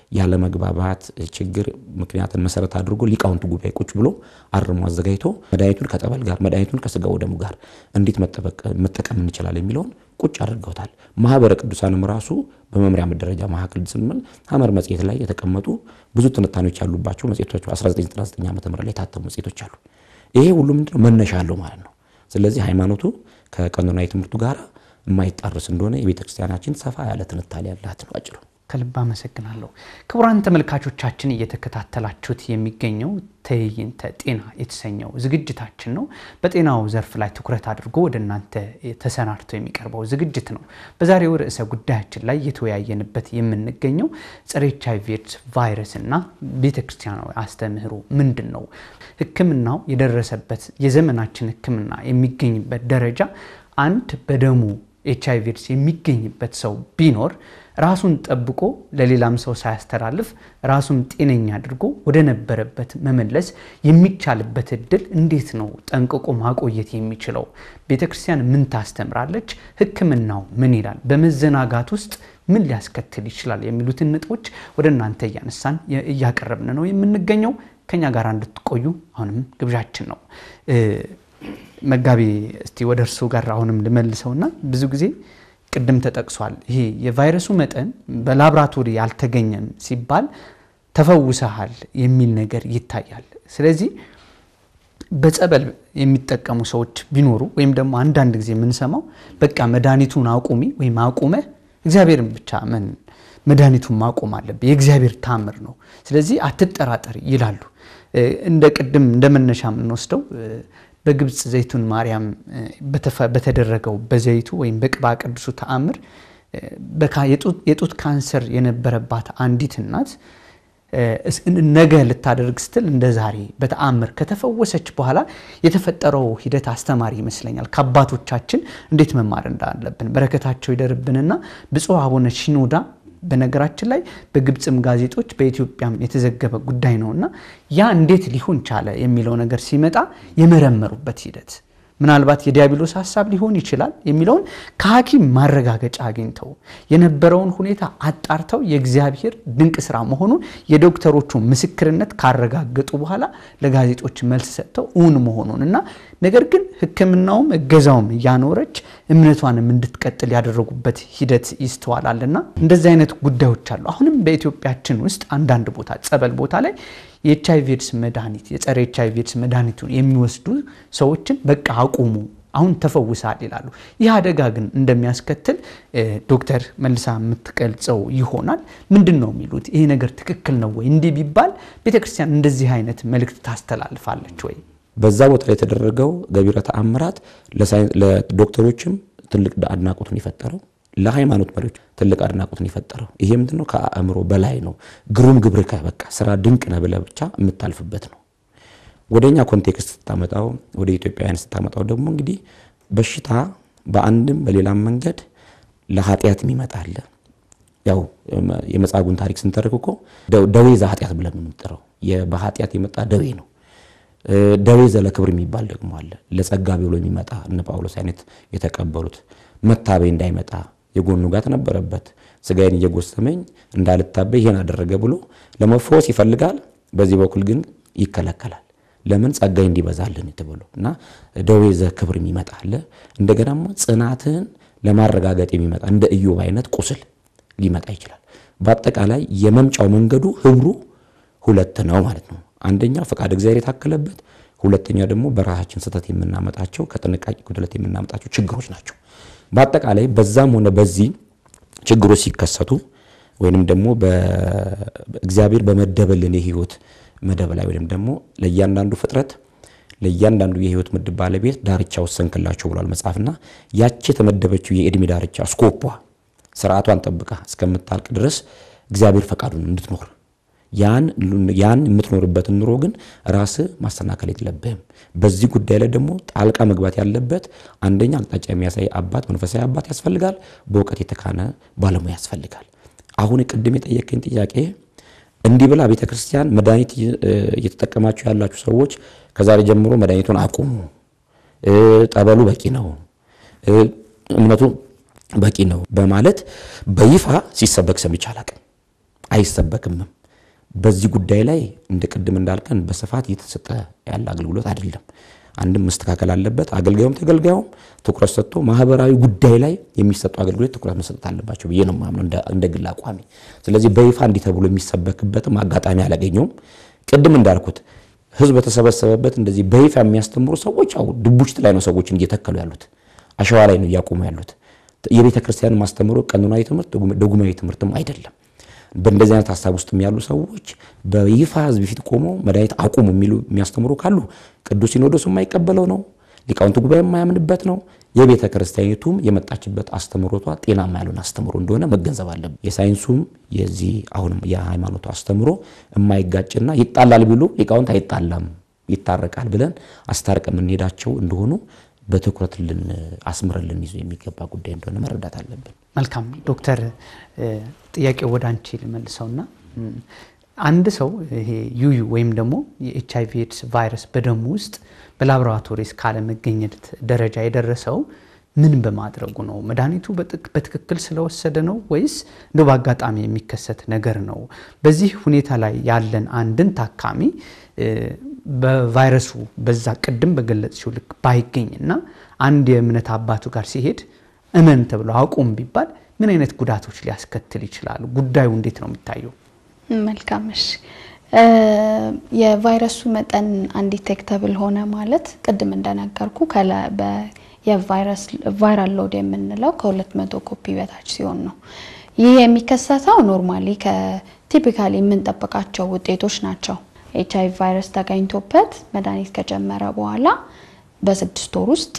ያለመግባባት ችግር ምክንያትን መሰረት አድርጎ ሊቃውንቱ ጉባኤ ቁጭ ብሎ አርሞ አዘጋጅቶ መድኃኒቱን ከጠበል ጋር መድኃኒቱን ከስጋ ወደሙ ጋር እንዴት መጠቀም እንችላለን የሚለውን ቁጭ አድርገውታል። ማህበረ ቅዱሳንም ራሱ በመምሪያ ደረጃ መካከል ስንል ሐመር መጽሔት ላይ የተቀመጡ ብዙ ትንታኔዎች ያሉባቸው መጽሔቶች 1999 ዓ ም ላይ የታተሙ መጽሔቶች አሉ። ይሄ ሁሉ ምንድነው መነሻ አለው ማለት ነው። ስለዚህ ሃይማኖቱ ከቀኖናዊ ትምህርቱ ጋር የማይጣርስ እንደሆነ የቤተ ክርስቲያናችን ሰፋ ያለ ትንታኔ ያላት ነው አጭሩ። ከልብ አመሰግናለሁ። ክቡራን ተመልካቾቻችን እየተከታተላችሁት የሚገኘው ትዕይንተ ጤና የተሰኘው ዝግጅታችን ነው። በጤናው ዘርፍ ላይ ትኩረት አድርጎ ወደ እናንተ ተሰናድቶ የሚቀርበው ዝግጅት ነው። በዛሬው ርዕሰ ጉዳያችን ላይ እየተወያየንበት የምንገኘው ጸረ ኤች አይ ቪ ኤድስ ቫይረስ እና ቤተ ክርስቲያናዊ አስተምህሮ ምንድን ነው? ሕክምናው የደረሰበት የዘመናችን ሕክምና የሚገኝበት ደረጃ አንድ በደሙ ኤች አይ ቪ ኤድስ የሚገኝበት ሰው ቢኖር ራሱን ጠብቆ ለሌላም ሰው ሳያስተላልፍ ራሱን ጤነኛ አድርጎ ወደ ነበረበት መመለስ የሚቻልበት እድል እንዴት ነው ጠንቅቆ ማቆየት የሚችለው? ቤተ ክርስቲያን ምን ታስተምራለች? ሕክምናው ምን ይላል? በመዘናጋት ውስጥ ምን ሊያስከትል ይችላል? የሚሉትን ነጥቦች ወደ እናንተ እያነሳን እያቀረብን ነው የምንገኘው። ከኛ ጋር እንድትቆዩ አሁንም ግብዣችን ነው። መጋቢ እስቲ ወደ እርሱ ጋር አሁንም ልመልሰውና ብዙ ጊዜ ቅድም ተጠቅሷል። ይሄ የቫይረሱ መጠን በላብራቶሪ አልተገኘም ሲባል ተፈውሰሃል የሚል ነገር ይታያል። ስለዚህ በጸበል የሚጠቀሙ ሰዎች ቢኖሩ ወይም ደግሞ አንዳንድ ጊዜ የምንሰማው በቃ መድኃኒቱን አቁሚ ወይም አቁመህ እግዚአብሔርን ብቻ ምን መድኃኒቱን ማቆም አለብህ፣ የእግዚአብሔር ታምር ነው፣ ስለዚህ አትጠራጠር ይላሉ። እንደ ቅድም እንደ መነሻ የምንወስደው በግብፅ ዘይቱን ማርያም በተደረገው በዘይቱ ወይም በቅባ ቅዱሱ ተአምር የጡት ካንሰር የነበረባት አንዲት እናት ነገ ልታደርግ ስትል እንደ ዛሬ በተአምር ከተፈወሰች በኋላ የተፈጠረው ሂደት አስተማሪ ይመስለኛል። ከአባቶቻችን እንዴት መማር እንዳለብን በረከታቸው ይደርብንና ብፁዕ አቡነ ሺኖዳ በነገራችን ላይ በግብፅም ጋዜጦች በኢትዮጵያም የተዘገበ ጉዳይ ነውና ያ እንዴት ሊሆን ቻለ የሚለው ነገር ሲመጣ የመረመሩበት ሂደት ምናልባት የዲያብሎስ ሀሳብ ሊሆን ይችላል የሚለውን ከሐኪም ማረጋገጫ አግኝተው የነበረውን ሁኔታ አጣርተው የእግዚአብሔር ድንቅ ስራ መሆኑን የዶክተሮቹ ምስክርነት ካረጋገጡ በኋላ ለጋዜጦች መልስ ሰጥተው እውን መሆኑን እና ነገር ግን ሕክምናውም እገዛውም እያኖረች እምነቷንም እንድትቀጥል ያደረጉበት ሂደት ይስተዋላልና እንደዚህ አይነት ጉዳዮች አሉ። አሁንም በኢትዮጵያችን ውስጥ አንዳንድ ቦታ ጸበል ቦታ ላይ የኤች አይቪ ኤድስ መድኃኒት የጸረ ኤች አይቪ ኤድስ መድኃኒቱን የሚወስዱ ሰዎችን በቃ አቁሙ አሁን ተፈውሳል ይላሉ። ይህ አደጋ ግን እንደሚያስከትል ዶክተር መልሳ የምትገልጸው ይሆናል። ምንድን ነው የሚሉት? ይሄ ነገር ትክክል ነው ወይ? እንዲህ ቢባል ቤተክርስቲያን እንደዚህ አይነት መልእክት ታስተላልፋለች ወይ? በዛ ቦታ ላይ የተደረገው ገቢረ ተአምራት ለዶክተሮችም ትልቅ አድናቆቱን የፈጠረው ለሃይማኖት መሪዎች ትልቅ አድናቆትን የፈጠረው ይሄ ምንድን ነው? ከአእምሮ በላይ ነው። ግሩም ግብርከ በቃ ስራ ድንቅ ነህ ብለህ ብቻ የምታልፍበት ነው። ወደ እኛ ኮንቴክስት ስታመጣው፣ ወደ ኢትዮጵያውያን ስታመጣው ደግሞ እንግዲህ በሽታ በአንድም በሌላም መንገድ ለኃጢአት የሚመጣ አለ። ያው የመጻጉዕን ታሪክ ስንተርክ እኮ ደዌ ዘኃጢአት ብለን ነው የምንጠራው። በኃጢአት የመጣ ደዌ ነው። ደዌ ዘለክብር የሚባል ደግሞ አለ። ለጸጋ ብሎ የሚመጣ እነ ጳውሎስ አይነት የተቀበሉት መታበይ እንዳይመጣ የጎኑ ጋት ነበረበት። ስጋዬን እየጎሰመኝ እንዳልታበይ ይሄን አደረገ ብሎ ለመፈወስ ይፈልጋል። በዚህ በኩል ግን ይከለከላል። ለምን ጸጋይ እንዲበዛልን ተብሎ እና ደዌ ዘክብር የሚመጣ አለ። እንደገናም ጽናትን ለማረጋገጥ የሚመጣ እንደ ኢዮብ አይነት ቁስል ሊመጣ ይችላል። በአጠቃላይ የመምጫው መንገዱ ህብሩ ሁለት ነው ማለት ነው። አንደኛ ፈቃድ እግዚአብሔር የታከለበት፣ ሁለተኛ ደግሞ በራሳችን ስህተት የምናመጣቸው ከጥንቃቄ ጉድለት የምናመጣቸው ችግሮች ናቸው። በአጠቃላይ በዛም ሆነ በዚህ ችግሮች ሲከሰቱ ወይንም ደግሞ እግዚአብሔር በመደበልን የህይወት መደብ ላይ ወይም ደግሞ ለእያንዳንዱ ፍጥረት ለእያንዳንዱ የህይወት ምድብ ባለቤት ዳርቻ ወሰንክላቸው ብሏል መጽሐፍና ያቺ የተመደበችው የእድሜ ዳርቻ ስኮፖ ስርዓቷን ጠብቃ እስከምታልቅ ድረስ እግዚአብሔር ፈቃዱን እንድትኖር ያን የምትኖርበትን ኑሮ ግን ራስ ማሰናከል የለብህም። በዚህ ጉዳይ ላይ ደግሞ ጣልቃ መግባት ያለበት አንደኛ አቅጣጫ የሚያሳይ አባት፣ መንፈሳዊ አባት ያስፈልጋል። በእውቀት የተካነ ባለሙያ ያስፈልጋል። አሁን ቅድም የጠየቀኝ ጥያቄ እንዲህ ብላ ቤተ ክርስቲያን መድኃኒት እየተጠቀማችሁ ያላችሁ ሰዎች ከዛሬ ጀምሮ መድኃኒቱን አቁሙ፣ ጠበሉ በቂ ነው፣ እምነቱ በቂ ነው በማለት በይፋ ሲሰበክ ሰምቼ አላቅም፣ አይሰበክምም። በዚህ ጉዳይ ላይ እንደ ቅድም እንዳልከን በስፋት እየተሰጠ ያለ አገልግሎት አይደለም። አንድም መስተካከል አለበት። አገልጋዩም ተገልጋዩም ትኩረት ሰጥቶ ማህበራዊ ጉዳይ ላይ የሚሰጡ አገልግሎት ትኩረት መሰጠት አለባቸው ብዬ ነው የማምነው እንደ ግል አቋሚ። ስለዚህ በይፋ እንዲህ ተብሎ የሚሰበክበትም አጋጣሚ አላገኘውም። ቅድም እንዳልኩት ህዝብ በተሰበሰበበት እንደዚህ በይፋ የሚያስተምሩ ሰዎች አሁ ድቡሽት ላይ ነው ሰዎችን እየተከሉ ያሉት፣ አሸዋ ላይ ነው እያቆሙ ያሉት። የቤተ ክርስቲያን ማስተምሮ ቀኖናዊ ትምህርት ደጉማዊ ትምህርትም አይደለም። በእንደዚህ አይነት ሀሳብ ውስጥ ያሉ ሰዎች በይፋ ህዝብ ፊት ቆመው መድኃኒት አቁሙ የሚሉ የሚያስተምሩ ካሉ ቅዱስ ሲኖዶስ የማይቀበለው ነው፣ ሊቃውንት ጉባኤ የማያምንበት ነው። የቤተ ክርስቲያኒቱም የመጣችበት አስተምሮቷ ጤናማ ያልሆነ አስተምሮ እንደሆነ መገንዘብ አለብን። የሳይንሱም የዚህ አሁንም የሃይማኖቱ አስተምሮ የማይጋጭና ይጣላል ቢሉ ሊቃውንት አይጣላም ይታረቃል ብለን አስታርቀ የምንሄዳቸው እንደሆኑ በትኩረት ልን አስምረን ልንይዙ የሚገባ ጉዳይ እንደሆነ መረዳት አለብን። መልካም ዶክተር፣ ጥያቄው ወደ አንቺ ልመልሰውና አንድ ሰው ይሄ ዩዩ ወይም ደግሞ የኤች አይቪ ኤድስ ቫይረስ በደሙ ውስጥ በላቦራቶሪ እስካለመገኘት ደረጃ የደረሰው ምን በማድረጉ ነው? መድኃኒቱ በትክክል ስለወሰደ ነው ወይስ እንደ በአጋጣሚ የሚከሰት ነገር ነው? በዚህ ሁኔታ ላይ ያለን አንድን ታካሚ በቫይረሱ በዛ ቅድም በገለጽሽው ልክ ባይገኝና አንድ የእምነት አባቱ ጋር ሲሄድ እመን ተብሎ አቁም ቢባል ምን አይነት ጉዳቶች ሊያስከትል ይችላሉ? ጉዳዩ እንዴት ነው የሚታየው? መልካም እሺ። የቫይረሱ መጠን አንዲቴክተብል ሆነ ማለት ቅድም እንደነገርኩ የቫይራል ሎድ የምንለው ከሁለት መቶ ኮፒ በታች ሲሆን ነው። ይህ የሚከሰተው ኖርማሊ ከቲፒካሊ የምንጠብቃቸው ውጤቶች ናቸው። ኤች አይቪ ቫይረስ ተገኝቶበት መድኃኒት ከጀመረ በኋላ በስድስት ወር ውስጥ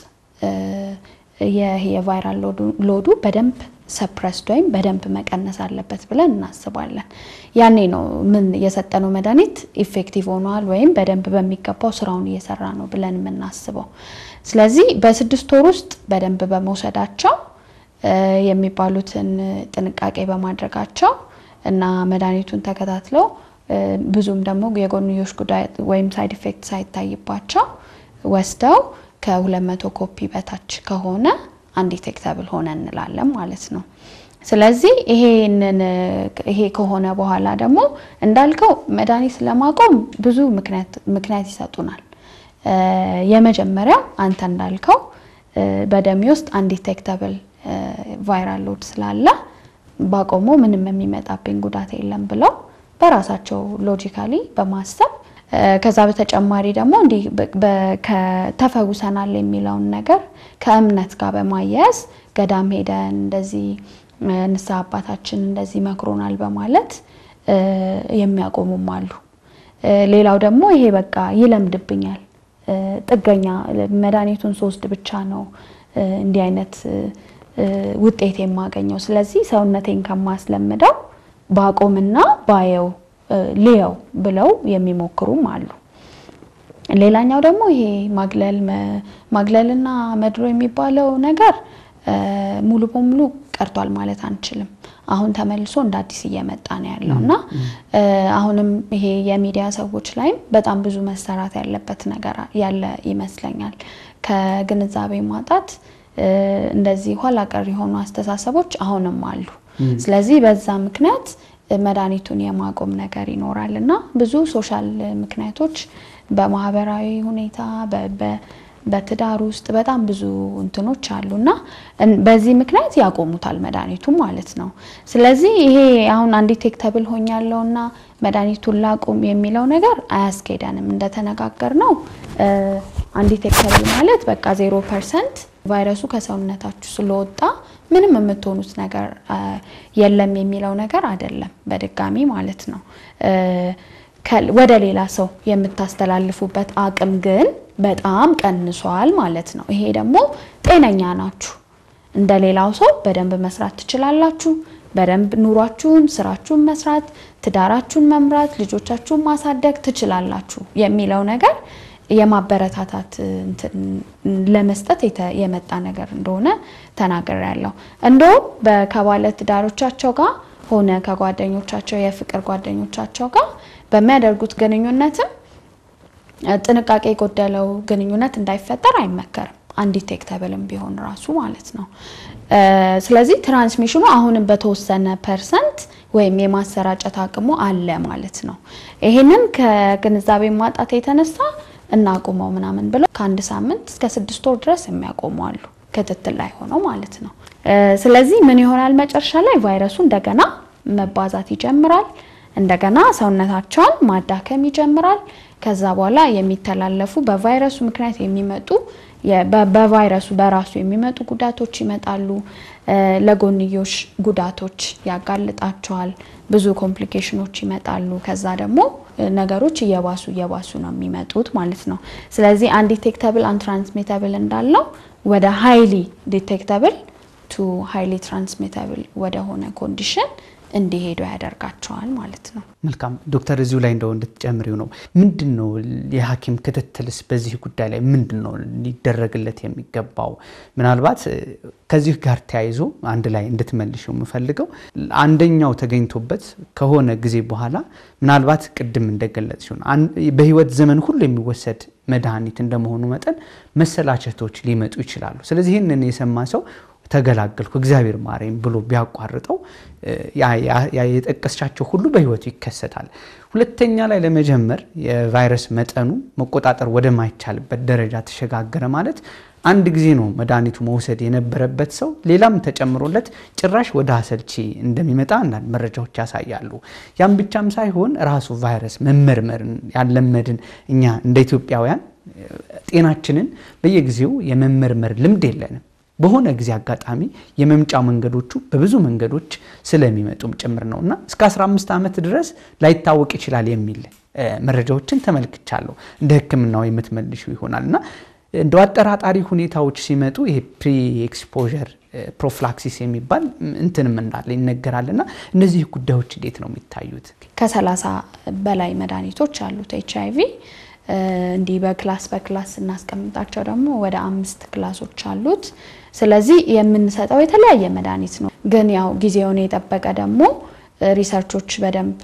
የቫይራል ሎዱ በደንብ ሰፕረስድ ወይም በደንብ መቀነስ አለበት ብለን እናስባለን። ያኔ ነው ምን የሰጠነው መድኃኒት ኢፌክቲቭ ሆኗል ወይም በደንብ በሚገባው ስራውን እየሰራ ነው ብለን የምናስበው። ስለዚህ በስድስት ወር ውስጥ በደንብ በመውሰዳቸው የሚባሉትን ጥንቃቄ በማድረጋቸው እና መድኃኒቱን ተከታትለው ብዙም ደግሞ የጎንዮሽ ጉዳት ወይም ሳይድ ኢፌክት ሳይታይባቸው ወስደው ከ200 ኮፒ በታች ከሆነ አንዲቴክተብል ሆነ እንላለን ማለት ነው። ስለዚህ ይሄንን ይሄ ከሆነ በኋላ ደግሞ እንዳልከው መድኃኒት ለማቆም ብዙ ምክንያት ይሰጡናል። የመጀመሪያው አንተ እንዳልከው በደሜ ውስጥ አንዲቴክተብል ቫይራል ሎድ ስላለ ባቆሞ ምንም የሚመጣብኝ ጉዳት የለም ብለው በራሳቸው ሎጂካሊ በማሰብ ከዛ በተጨማሪ ደግሞ እንዲህ ተፈውሰናል የሚለውን ነገር ከእምነት ጋር በማያያዝ ገዳም ሄደን እንደዚህ ንስሐ አባታችን እንደዚህ መክሮናል በማለት የሚያቆሙም አሉ። ሌላው ደግሞ ይሄ በቃ ይለምድብኛል፣ ጥገኛ መድኃኒቱን ሶስት ብቻ ነው እንዲህ አይነት ውጤት የማገኘው፣ ስለዚህ ሰውነቴን ከማስለምደው ባቆምና ባየው ልየው ብለው የሚሞክሩም አሉ። ሌላኛው ደግሞ ይሄ ማግለል ማግለልና መድሮ የሚባለው ነገር ሙሉ በሙሉ ቀርቷል ማለት አንችልም። አሁን ተመልሶ እንደ አዲስ እየመጣ ነው ያለው እና አሁንም ይሄ የሚዲያ ሰዎች ላይም በጣም ብዙ መሰራት ያለበት ነገር ያለ ይመስለኛል። ከግንዛቤ ማጣት እንደዚህ ኋላ ቀር የሆኑ አስተሳሰቦች አሁንም አሉ። ስለዚህ በዛ ምክንያት መድኃኒቱን የማቆም ነገር ይኖራል እና ብዙ ሶሻል ምክንያቶች በማህበራዊ ሁኔታ በትዳር ውስጥ በጣም ብዙ እንትኖች አሉ እና በዚህ ምክንያት ያቆሙታል መድኃኒቱን ማለት ነው። ስለዚህ ይሄ አሁን አንዲቴክተብል ሆኛለሁ እና መድኃኒቱን ላቁም የሚለው ነገር አያስኬደንም። እንደተነጋገር ነው አንዲቴክተብል ማለት በቃ ዜሮ ፐርሰንት ቫይረሱ ከሰውነታችሁ ስለወጣ ምንም የምትሆኑት ነገር የለም የሚለው ነገር አይደለም። በድጋሚ ማለት ነው ወደ ሌላ ሰው የምታስተላልፉበት አቅም ግን በጣም ቀንሷል ማለት ነው። ይሄ ደግሞ ጤነኛ ናችሁ፣ እንደ ሌላው ሰው በደንብ መስራት ትችላላችሁ። በደንብ ኑሯችሁን፣ ስራችሁን መስራት፣ ትዳራችሁን መምራት፣ ልጆቻችሁን ማሳደግ ትችላላችሁ የሚለው ነገር የማበረታታት ለመስጠት የመጣ ነገር እንደሆነ ተናግሬያለሁ። እንደውም ከባለ ትዳሮቻቸው ጋር ሆነ ከጓደኞቻቸው የፍቅር ጓደኞቻቸው ጋር በሚያደርጉት ግንኙነትም ጥንቃቄ የጎደለው ግንኙነት እንዳይፈጠር አይመከርም። አንዲቴክተብልም ቢሆን ራሱ ማለት ነው። ስለዚህ ትራንስሚሽኑ አሁንም በተወሰነ ፐርሰንት ወይም የማሰራጨት አቅሙ አለ ማለት ነው። ይሄንን ከግንዛቤ ማጣት የተነሳ እናቁመው ምናምን ብለው ከአንድ ሳምንት እስከ ስድስት ወር ድረስ የሚያቆሙ አሉ፣ ክትትል ላይ ሆነው ማለት ነው። ስለዚህ ምን ይሆናል መጨረሻ ላይ ቫይረሱ እንደገና መባዛት ይጀምራል። እንደገና ሰውነታቸውን ማዳከም ይጀምራል። ከዛ በኋላ የሚተላለፉ በቫይረሱ ምክንያት የሚመጡ በቫይረሱ በራሱ የሚመጡ ጉዳቶች ይመጣሉ። ለጎንዮሽ ጉዳቶች ያጋልጣቸዋል። ብዙ ኮምፕሊኬሽኖች ይመጣሉ። ከዛ ደግሞ ነገሮች እየባሱ እየባሱ ነው የሚመጡት ማለት ነው። ስለዚህ አንዲቴክተብል አንትራንስሚተብል እንዳለው ወደ ሃይሊ ዲቴክተብል ቱ ሃይሊ ትራንስሚተብል ወደሆነ ኮንዲሽን እንዲሄዱ ያደርጋቸዋል ማለት ነው። መልካም ዶክተር፣ እዚሁ ላይ እንደው እንድትጨምሪው ነው። ምንድን ነው የሐኪም ክትትልስ በዚህ ጉዳይ ላይ ምንድን ነው ሊደረግለት የሚገባው? ምናልባት ከዚህ ጋር ተያይዞ አንድ ላይ እንድትመልሽው የምፈልገው አንደኛው ተገኝቶበት ከሆነ ጊዜ በኋላ ምናልባት ቅድም እንደገለጽ ሲሆን በህይወት ዘመን ሁሉ የሚወሰድ መድኃኒት እንደመሆኑ መጠን መሰላቸቶች ሊመጡ ይችላሉ። ስለዚህ ይህንን የሰማ ሰው ተገላገልኩ እግዚአብሔር ማረኝ ብሎ ቢያቋርጠው የጠቀስቻቸው ሁሉ በህይወቱ ይከሰታል። ሁለተኛ ላይ ለመጀመር የቫይረስ መጠኑ መቆጣጠር ወደማይቻልበት ደረጃ ተሸጋገረ ማለት አንድ ጊዜ ነው መድኃኒቱ መውሰድ የነበረበት ሰው ሌላም ተጨምሮለት ጭራሽ ወደ አሰልቺ እንደሚመጣ አንዳንድ መረጃዎች ያሳያሉ። ያም ብቻም ሳይሆን ራሱ ቫይረስ መመርመርን ያለመድን እኛ እንደ ኢትዮጵያውያን ጤናችንን በየጊዜው የመመርመር ልምድ የለንም። በሆነ ጊዜ አጋጣሚ የመምጫ መንገዶቹ በብዙ መንገዶች ስለሚመጡም ጭምር ነው እና እስከ 15 ዓመት ድረስ ላይታወቅ ይችላል የሚል መረጃዎችን ተመልክቻለሁ። እንደ ሕክምናው የምትመልሹ ይሆናል እና እንደ አጠራጣሪ ሁኔታዎች ሲመጡ ይሄ ፕሪ ኤክስፖዠር ፕሮፍላክሲስ የሚባል እንትንም እንዳለ ይነገራል እና እነዚህ ጉዳዮች እንዴት ነው የሚታዩት? ከሰላሳ በላይ መድኃኒቶች አሉት ኤች አይ ቪ እንዲህ በክላስ በክላስ ስናስቀምጣቸው ደግሞ ወደ አምስት ክላሶች አሉት። ስለዚህ የምንሰጠው የተለያየ መድኃኒት ነው። ግን ያው ጊዜውን የጠበቀ ደግሞ ሪሰርቾች በደንብ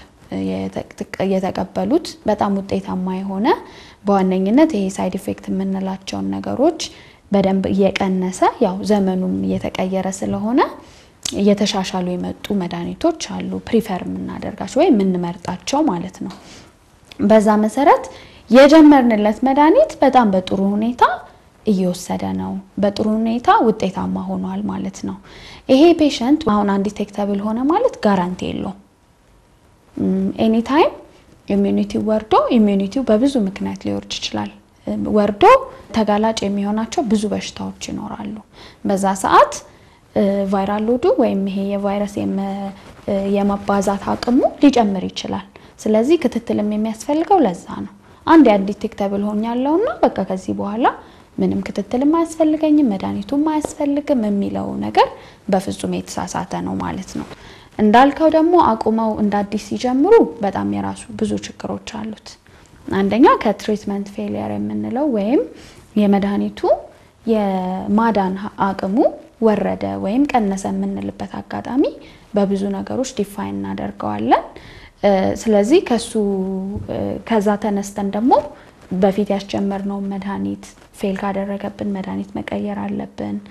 የተቀበሉት በጣም ውጤታማ የሆነ በዋነኝነት ይሄ ሳይድ ኢፌክት የምንላቸውን ነገሮች በደንብ እየቀነሰ ያው ዘመኑም እየተቀየረ ስለሆነ እየተሻሻሉ የመጡ መድኃኒቶች አሉ። ፕሪፈር የምናደርጋቸው ወይም የምንመርጣቸው ማለት ነው። በዛ መሰረት የጀመርንለት መድኃኒት በጣም በጥሩ ሁኔታ እየወሰደ ነው። በጥሩ ሁኔታ ውጤታማ ሆኗል ማለት ነው። ይሄ ፔሸንት አሁን አንዲቴክተብል ሆነ ማለት ጋራንቲ የለውም። ኤኒታይም ኢሚዩኒቲው ወርዶ ኢሚዩኒቲው በብዙ ምክንያት ሊወርድ ይችላል። ወርዶ ተጋላጭ የሚሆናቸው ብዙ በሽታዎች ይኖራሉ። በዛ ሰዓት ቫይራል ሎዱ ወይም ይሄ የቫይረስ የመባዛት አቅሙ ሊጨምር ይችላል። ስለዚህ ክትትልም የሚያስፈልገው ለዛ ነው። አንድ የአንዲቴክተብል ሆኛለሁና በቃ ከዚህ በኋላ ምንም ክትትልም አያስፈልገኝም መድኃኒቱም አያስፈልግም የሚለው ነገር በፍጹም የተሳሳተ ነው ማለት ነው። እንዳልከው ደግሞ አቁመው እንደ አዲስ ሲጀምሩ በጣም የራሱ ብዙ ችግሮች አሉት። አንደኛ ከትሪትመንት ፌሊየር የምንለው ወይም የመድኃኒቱ የማዳን አቅሙ ወረደ ወይም ቀነሰ የምንልበት አጋጣሚ በብዙ ነገሮች ዲፋይን እናደርገዋለን። ስለዚህ ከሱ ከዛ ተነስተን ደግሞ በፊት ያስጀመርነውን መድኃኒት ፌል ካደረገብን መድኃኒት መቀየር አለብን።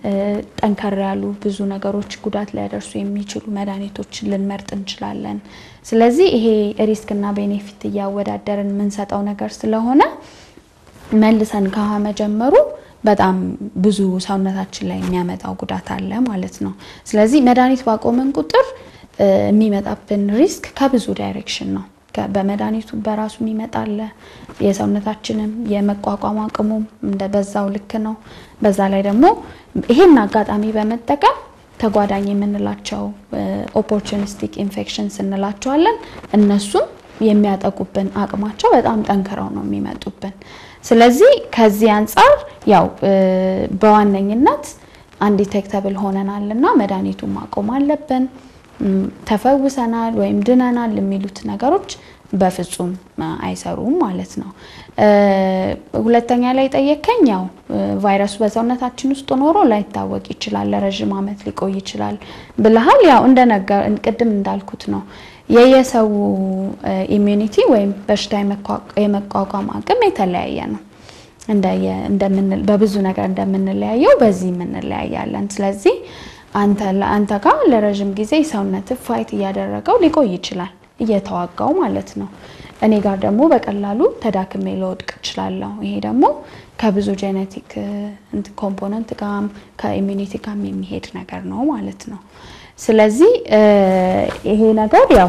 ጠንከር ያሉ ብዙ ነገሮች ጉዳት ሊያደርሱ የሚችሉ መድኃኒቶችን ልንመርጥ እንችላለን። ስለዚህ ይሄ ሪስክና ቤኔፊት እያወዳደርን የምንሰጠው ነገር ስለሆነ መልሰን ከውሃ መጀመሩ በጣም ብዙ ሰውነታችን ላይ የሚያመጣው ጉዳት አለ ማለት ነው። ስለዚህ መድኃኒት ባቆመን ቁጥር የሚመጣብን ሪስክ ከብዙ ዳይሬክሽን ነው። በመድኃኒቱ በራሱ የሚመጣ አለ። የሰውነታችንም የመቋቋም አቅሙም እንደ በዛው ልክ ነው። በዛ ላይ ደግሞ ይሄን አጋጣሚ በመጠቀም ተጓዳኝ የምንላቸው ኦፖርቹኒስቲክ ኢንፌክሽንስ እንላቸዋለን። እነሱም የሚያጠቁብን አቅማቸው በጣም ጠንክረው ነው የሚመጡብን። ስለዚህ ከዚህ አንጻር ያው በዋነኝነት አንዲቴክተብል ሆነናል እና መድኃኒቱን ማቆም አለብን። ተፈውሰናል ወይም ድነናል የሚሉት ነገሮች በፍጹም አይሰሩም ማለት ነው። ሁለተኛ ላይ ጠየከኝ፣ ያው ቫይረሱ በሰውነታችን ውስጥ ኖሮ ላይታወቅ ይችላል፣ ለረዥም ዓመት ሊቆይ ይችላል ብልሃል። ያው እንደነገር ቅድም እንዳልኩት ነው የየሰው ኢሚዩኒቲ ወይም በሽታ የመቋቋም አቅም የተለያየ ነው። በብዙ ነገር እንደምንለያየው በዚህ የምንለያያለን። ስለዚህ አንተ ጋር ለረዥም ጊዜ ሰውነት ፋይት እያደረገው ሊቆይ ይችላል እየተዋጋው ማለት ነው። እኔ ጋር ደግሞ በቀላሉ ተዳክሜ ልወድቅ እችላለሁ። ይሄ ደግሞ ከብዙ ጄኔቲክ ኮምፖነንት ጋም ከኢሚኒቲ ጋም የሚሄድ ነገር ነው ማለት ነው። ስለዚህ ይሄ ነገር ያው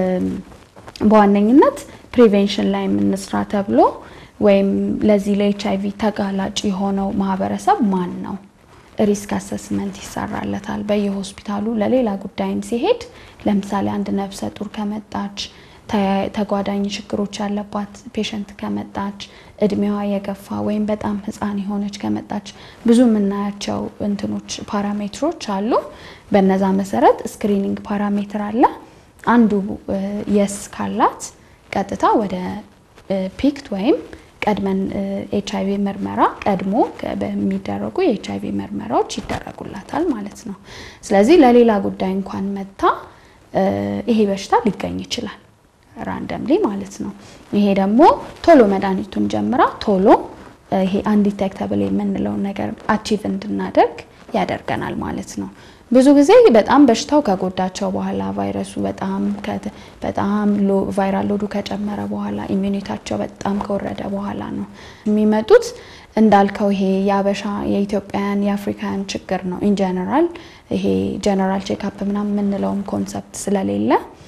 በዋነኝነት ፕሪቬንሽን ላይ የምንስራ ተብሎ ወይም ለዚህ ለኤች አይቪ ተጋላጭ የሆነው ማህበረሰብ ማን ነው? ሪስክ አሰስመንት ይሰራለታል። በየሆስፒታሉ ለሌላ ጉዳይም ሲሄድ ለምሳሌ አንድ ነፍሰ ጡር ከመጣች ተጓዳኝ ችግሮች ያለባት ፔሸንት ከመጣች እድሜዋ የገፋ ወይም በጣም ህፃን የሆነች ከመጣች ብዙ የምናያቸው እንትኖች ፓራሜትሮች አሉ። በነዛ መሰረት ስክሪኒንግ ፓራሜትር አለ። አንዱ የስ ካላት ቀጥታ ወደ ፒክት ወይም ቀድመን ኤች አይቪ ምርመራ ቀድሞ በሚደረጉ የኤች አይቪ ምርመራዎች ይደረጉላታል ማለት ነው። ስለዚህ ለሌላ ጉዳይ እንኳን መታ ይሄ በሽታ ሊገኝ ይችላል ራንደምሊ ማለት ነው። ይሄ ደግሞ ቶሎ መድኃኒቱን ጀምራ ቶሎ ይሄ አንዲቴክተብል የምንለውን ነገር አቺቭ እንድናደርግ ያደርገናል ማለት ነው። ብዙ ጊዜ በጣም በሽታው ከጎዳቸው በኋላ ቫይረሱ በጣም በጣም ቫይራል ሎዱ ከጨመረ በኋላ ኢሚዩኒታቸው በጣም ከወረደ በኋላ ነው የሚመጡት። እንዳልከው ይሄ የአበሻ የኢትዮጵያን የአፍሪካውያን ችግር ነው። ኢን ጀነራል ይሄ ጀነራል ቼክአፕ ምናምን የምንለውም ኮንሰፕት ስለሌለ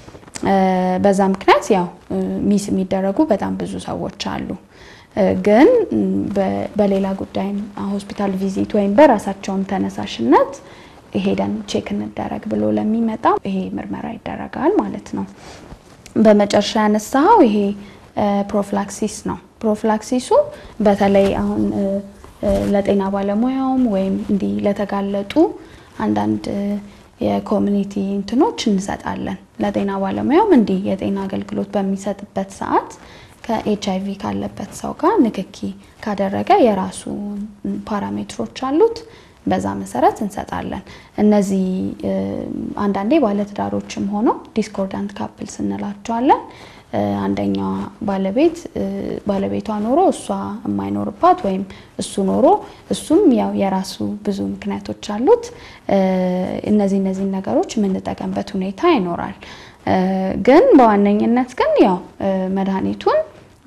በዛ ምክንያት ያው ሚስ የሚደረጉ በጣም ብዙ ሰዎች አሉ። ግን በሌላ ጉዳይም ሆስፒታል ቪዚት ወይም በራሳቸውም ተነሳሽነት ሄደን ቼክ እንደረግ ብሎ ለሚመጣ ይሄ ምርመራ ይደረጋል ማለት ነው። በመጨረሻ ያነሳኸው ይሄ ፕሮፍላክሲስ ነው። ፕሮፍላክሲሱ በተለይ አሁን ለጤና ባለሙያውም ወይም እንዲህ ለተጋለጡ አንዳንድ የኮሚኒቲ እንትኖች እንሰጣለን። ለጤና ባለሙያውም እንዲህ የጤና አገልግሎት በሚሰጥበት ሰዓት ከኤች አይቪ ካለበት ሰው ጋር ንክኪ ካደረገ የራሱ ፓራሜትሮች አሉት። በዛ መሰረት እንሰጣለን። እነዚህ አንዳንዴ ባለትዳሮችም ሆነው ዲስኮርዳንት ካፕልስ እንላቸዋለን። አንደኛዋ ባለቤት ባለቤቷ ኖሮ እሷ የማይኖርባት ወይም እሱ ኖሮ እሱም ያው የራሱ ብዙ ምክንያቶች አሉት። እነዚህ እነዚህ ነገሮች የምንጠቀምበት ሁኔታ ይኖራል። ግን በዋነኝነት ግን ያው መድኃኒቱን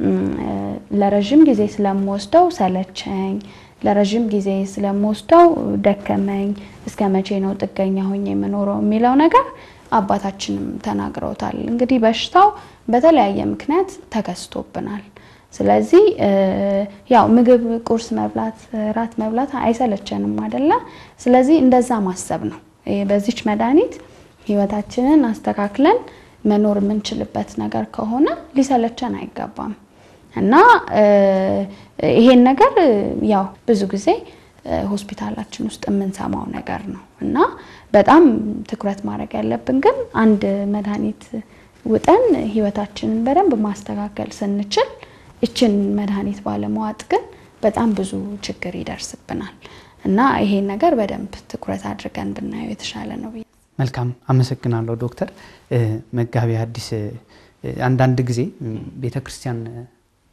ለረዥም ጊዜ ስለምወስደው ሰለቸኝ ለረዥም ጊዜ ስለምወስደው ደከመኝ፣ እስከ መቼ ነው ጥገኛ ሆኜ የምኖረው የሚለው ነገር አባታችንም ተናግረውታል። እንግዲህ በሽታው በተለያየ ምክንያት ተከስቶብናል። ስለዚህ ያው ምግብ ቁርስ መብላት፣ ራት መብላት አይሰለቸንም አይደለ? ስለዚህ እንደዛ ማሰብ ነው። በዚች መድኃኒት ህይወታችንን አስተካክለን መኖር የምንችልበት ነገር ከሆነ ሊሰለቸን አይገባም። እና ይሄን ነገር ያው ብዙ ጊዜ ሆስፒታላችን ውስጥ የምንሰማው ነገር ነው እና በጣም ትኩረት ማድረግ ያለብን ግን አንድ መድኃኒት ውጠን ህይወታችንን በደንብ ማስተካከል ስንችል እችን መድኃኒት ባለመዋጥ ግን በጣም ብዙ ችግር ይደርስብናል እና ይሄን ነገር በደንብ ትኩረት አድርገን ብናየው የተሻለ ነው። መልካም አመሰግናለሁ ዶክተር። መጋቢ ሐዲስ አንዳንድ ጊዜ ቤተ ክርስቲያን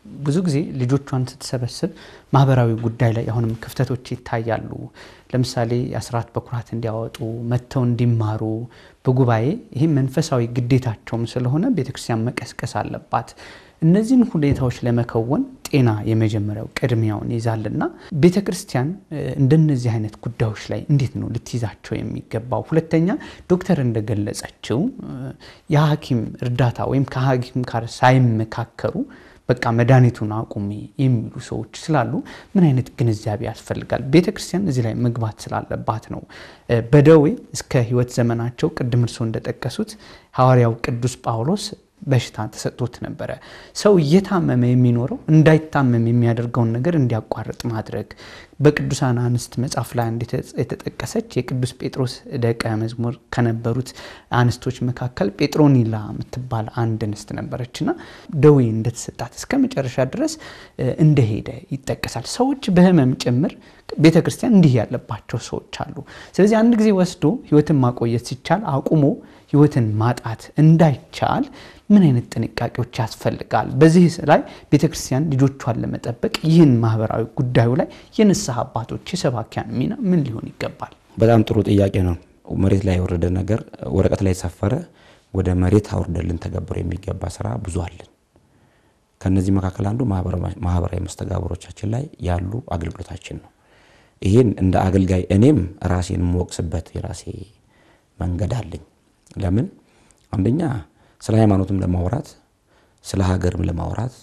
ብዙ ጊዜ ልጆቿን ስትሰበስብ ማህበራዊ ጉዳይ ላይ አሁንም ክፍተቶች ይታያሉ። ለምሳሌ የአስራት በኩራት እንዲያወጡ መጥተው እንዲማሩ በጉባኤ ይህም መንፈሳዊ ግዴታቸውም ስለሆነ ቤተክርስቲያን መቀስቀስ አለባት። እነዚህን ሁኔታዎች ለመከወን ጤና የመጀመሪያው ቅድሚያውን ይዛልና ቤተ ክርስቲያን እንደነዚህ አይነት ጉዳዮች ላይ እንዴት ነው ልትይዛቸው የሚገባው? ሁለተኛ ዶክተር እንደገለጸችው የሐኪም እርዳታ ወይም ከሐኪም ጋር ሳይመካከሩ በቃ መድኃኒቱን አቁሚ የሚሉ ሰዎች ስላሉ ምን አይነት ግንዛቤ ያስፈልጋል? ቤተ ክርስቲያን እዚህ ላይ መግባት ስላለባት ነው። በደዌ እስከ ሕይወት ዘመናቸው ቅድም እርሶ እንደጠቀሱት ሐዋርያው ቅዱስ ጳውሎስ በሽታ ተሰጥቶት ነበረ። ሰው እየታመመ የሚኖረው እንዳይታመም የሚያደርገውን ነገር እንዲያቋርጥ ማድረግ። በቅዱሳን አንስት መጽሐፍ ላይ አንድ የተጠቀሰች የቅዱስ ጴጥሮስ ደቀ መዝሙር ከነበሩት አንስቶች መካከል ጴጥሮኒላ የምትባል አንድ እንስት ነበረችና ደዌ እንደተሰጣት እስከ መጨረሻ ድረስ እንደሄደ ይጠቀሳል። ሰዎች በህመም ጭምር ቤተ ክርስቲያን እንዲህ ያለባቸው ሰዎች አሉ። ስለዚህ አንድ ጊዜ ወስዶ ህይወትን ማቆየት ሲቻል አቁሞ ህይወትን ማጣት እንዳይቻል ምን አይነት ጥንቃቄዎች ያስፈልጋል? በዚህ ላይ ቤተ ክርስቲያን ልጆቿን ለመጠበቅ ይህን ማህበራዊ ጉዳዩ ላይ የንስሐ አባቶች የሰባኪያን ሚና ምን ሊሆን ይገባል? በጣም ጥሩ ጥያቄ ነው። መሬት ላይ የወረደ ነገር ወረቀት ላይ የሰፈረ ወደ መሬት አውርደን ልንተገብረው የሚገባ ስራ ብዙ አለን። ከነዚህ መካከል አንዱ ማህበራዊ መስተጋብሮቻችን ላይ ያሉ አገልግሎታችን ነው። ይህን እንደ አገልጋይ እኔም ራሴን የምወቅስበት የራሴ መንገድ አለኝ። ለምን አንደኛ ስለ ሃይማኖትም ለማውራት ስለ ሀገርም ለማውራት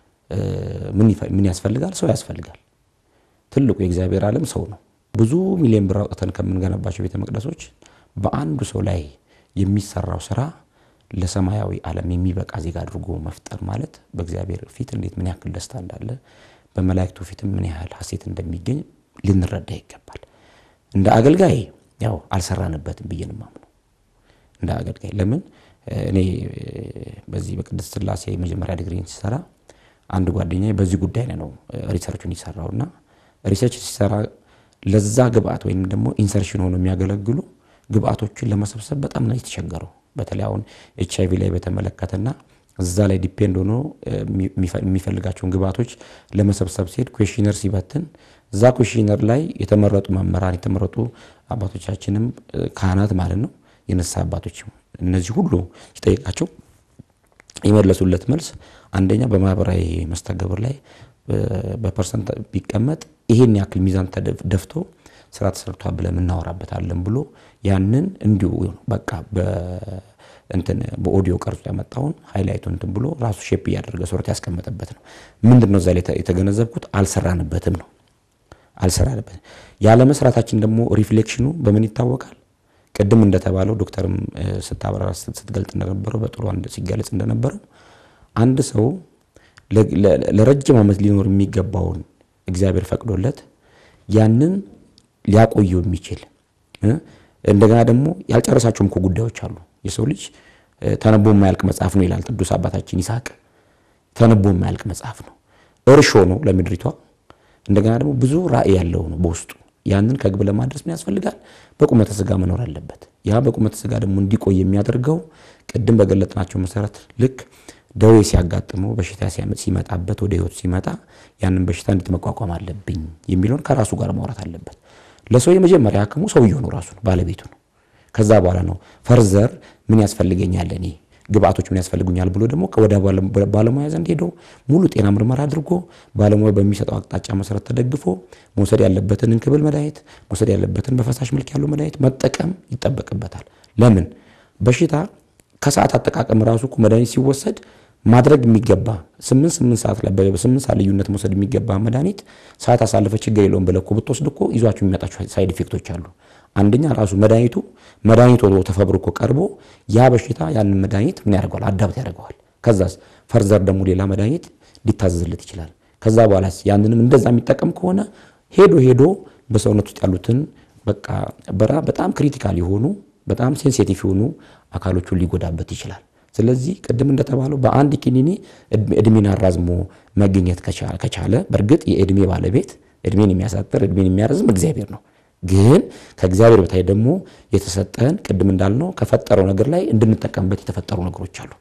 ምን ያስፈልጋል? ሰው ያስፈልጋል። ትልቁ የእግዚአብሔር ዓለም ሰው ነው። ብዙ ሚሊዮን ብር አውጥተን ከምንገነባቸው ቤተ መቅደሶች በአንዱ ሰው ላይ የሚሰራው ስራ ለሰማያዊ ዓለም የሚበቃ ዜጋ አድርጎ መፍጠር ማለት በእግዚአብሔር ፊት እንዴት ምን ያክል ደስታ እንዳለ በመላእክቱ ፊትም ምን ያህል ሀሴት እንደሚገኝ ልንረዳ ይገባል። እንደ አገልጋይ ያው አልሰራንበትም ብዬ ነው የማምነው። እንደ አገልጋይ ለምን እኔ በዚህ በቅድስት ሥላሴ የመጀመሪያ ዲግሪን ሲሰራ አንድ ጓደኛ በዚህ ጉዳይ ላይ ነው ሪሰርቹን ይሰራው እና ሪሰርች ሲሰራ ለዛ ግብአት ወይም ደግሞ ኢንሰርሽን ሆኖ የሚያገለግሉ ግብአቶችን ለመሰብሰብ በጣም ነው የተቸገረው። በተለይ አሁን ኤች አይቪ ላይ በተመለከተና እዛ ላይ ዲፔንድ ሆኖ የሚፈልጋቸውን ግብአቶች ለመሰብሰብ ሲሄድ ኩዌሽነር ሲበትን እዛ ኩዌሽነር ላይ የተመረጡ መምህራን የተመረጡ አባቶቻችንም ካህናት ማለት ነው የነሳ አባቶች እነዚህ ሁሉ ሲጠይቃቸው የመለሱለት መልስ አንደኛ በማህበራዊ መስተጋብር ላይ በፐርሰንት ቢቀመጥ ይሄን ያክል ሚዛን ተደፍቶ ስራ ተሰርቷል ብለን እናወራበታለን ብሎ ያንን እንዲሁ በቃ እንትን በኦዲዮ ቀርጾ ያመጣውን ሃይላይቱ እንትን ብሎ ራሱ ሼፕ እያደረገ ሶርት ያስቀመጠበት ነው። ምንድን ነው እዛ ላይ የተገነዘብኩት? አልሰራንበትም ነው አልሰራንበትም። ያለመስራታችን ደግሞ ሪፍሌክሽኑ በምን ይታወቃል? ቅድም እንደተባለው ዶክተርም ስታብራራ ስትገልጥ እንደነበረው በጥሩ ሲገለጽ እንደነበረው አንድ ሰው ለረጅም ዓመት ሊኖር የሚገባውን እግዚአብሔር ፈቅዶለት ያንን ሊያቆየው የሚችል እንደገና ደግሞ ያልጨረሳቸውም እኮ ጉዳዮች አሉ። የሰው ልጅ ተነቦ የማያልቅ መጽሐፍ ነው ይላል ቅዱስ አባታችን ይስሐቅ። ተነቦ የማያልቅ መጽሐፍ ነው፣ እርሾ ነው ለምድሪቷ። እንደገና ደግሞ ብዙ ራእይ ያለው ነው በውስጡ። ያንን ከግብ ለማድረስ ምን ያስፈልጋል? በቁመተ ስጋ መኖር አለበት። ያ በቁመተ ስጋ ደግሞ እንዲቆይ የሚያደርገው ቅድም በገለጥናቸው መሰረት ልክ ደዌ ሲያጋጥመው በሽታ ሲመጣበት ወደ ህይወቱ ሲመጣ ያንን በሽታ እንዴት መቋቋም አለብኝ የሚለውን ከራሱ ጋር ማውራት አለበት። ለሰው የመጀመሪያ ሐኪሙ ሰውየው ነው፣ ራሱ ነው፣ ባለቤቱ ነው። ከዛ በኋላ ነው ፈርዘር ምን ያስፈልገኛል እኔ ግብአቶች ምን ያስፈልጉኛል ብሎ ደግሞ ወደ ባለሙያ ዘንድ ሄዶ ሙሉ ጤና ምርመራ አድርጎ ባለሙያ በሚሰጠው አቅጣጫ መሰረት ተደግፎ መውሰድ ያለበትን እንክብል መድኃኒት መውሰድ ያለበትን በፈሳሽ መልክ ያለው መድኃኒት መጠቀም ይጠበቅበታል። ለምን በሽታ ከሰዓት አጠቃቀም ራሱ እኮ መድኃኒት ሲወሰድ ማድረግ የሚገባ ስምንት ስምንት ሰዓት ላይ በስምንት ሰዓት ልዩነት መውሰድ የሚገባ መድኃኒት ሰዓት አሳልፈ ችግር የለውም ብለህ እኮ ብትወስድ እኮ ይዟቸው የሚመጣቸው ሳይድ ኢፌክቶች አሉ። አንደኛ ራሱ መድኃኒቱ መድኃኒት ሆኖ ተፈብርኮ ቀርቦ ያ በሽታ ያንን መድኃኒት ምን ያደርገዋል? አዳብት ያደርገዋል። ከዛስ ፈርዘር ደግሞ ሌላ መድኃኒት ሊታዘዝለት ይችላል። ከዛ በኋላስ ያንንም እንደዛ የሚጠቀም ከሆነ ሄዶ ሄዶ በሰውነት ውስጥ ያሉትን በቃ በራ በጣም ክሪቲካል የሆኑ በጣም ሴንሲቲቭ የሆኑ አካሎቹን ሊጎዳበት ይችላል። ስለዚህ ቅድም እንደተባለው በአንድ ኪኒኒ እድሜን አራዝሞ መገኘት ከቻለ በእርግጥ የእድሜ ባለቤት እድሜን የሚያሳጥር እድሜን የሚያረዝም እግዚአብሔር ነው። ግን ከእግዚአብሔር በታይ ደግሞ የተሰጠን ቅድም እንዳልነው ከፈጠረው ነገር ላይ እንድንጠቀምበት የተፈጠሩ ነገሮች አሉ።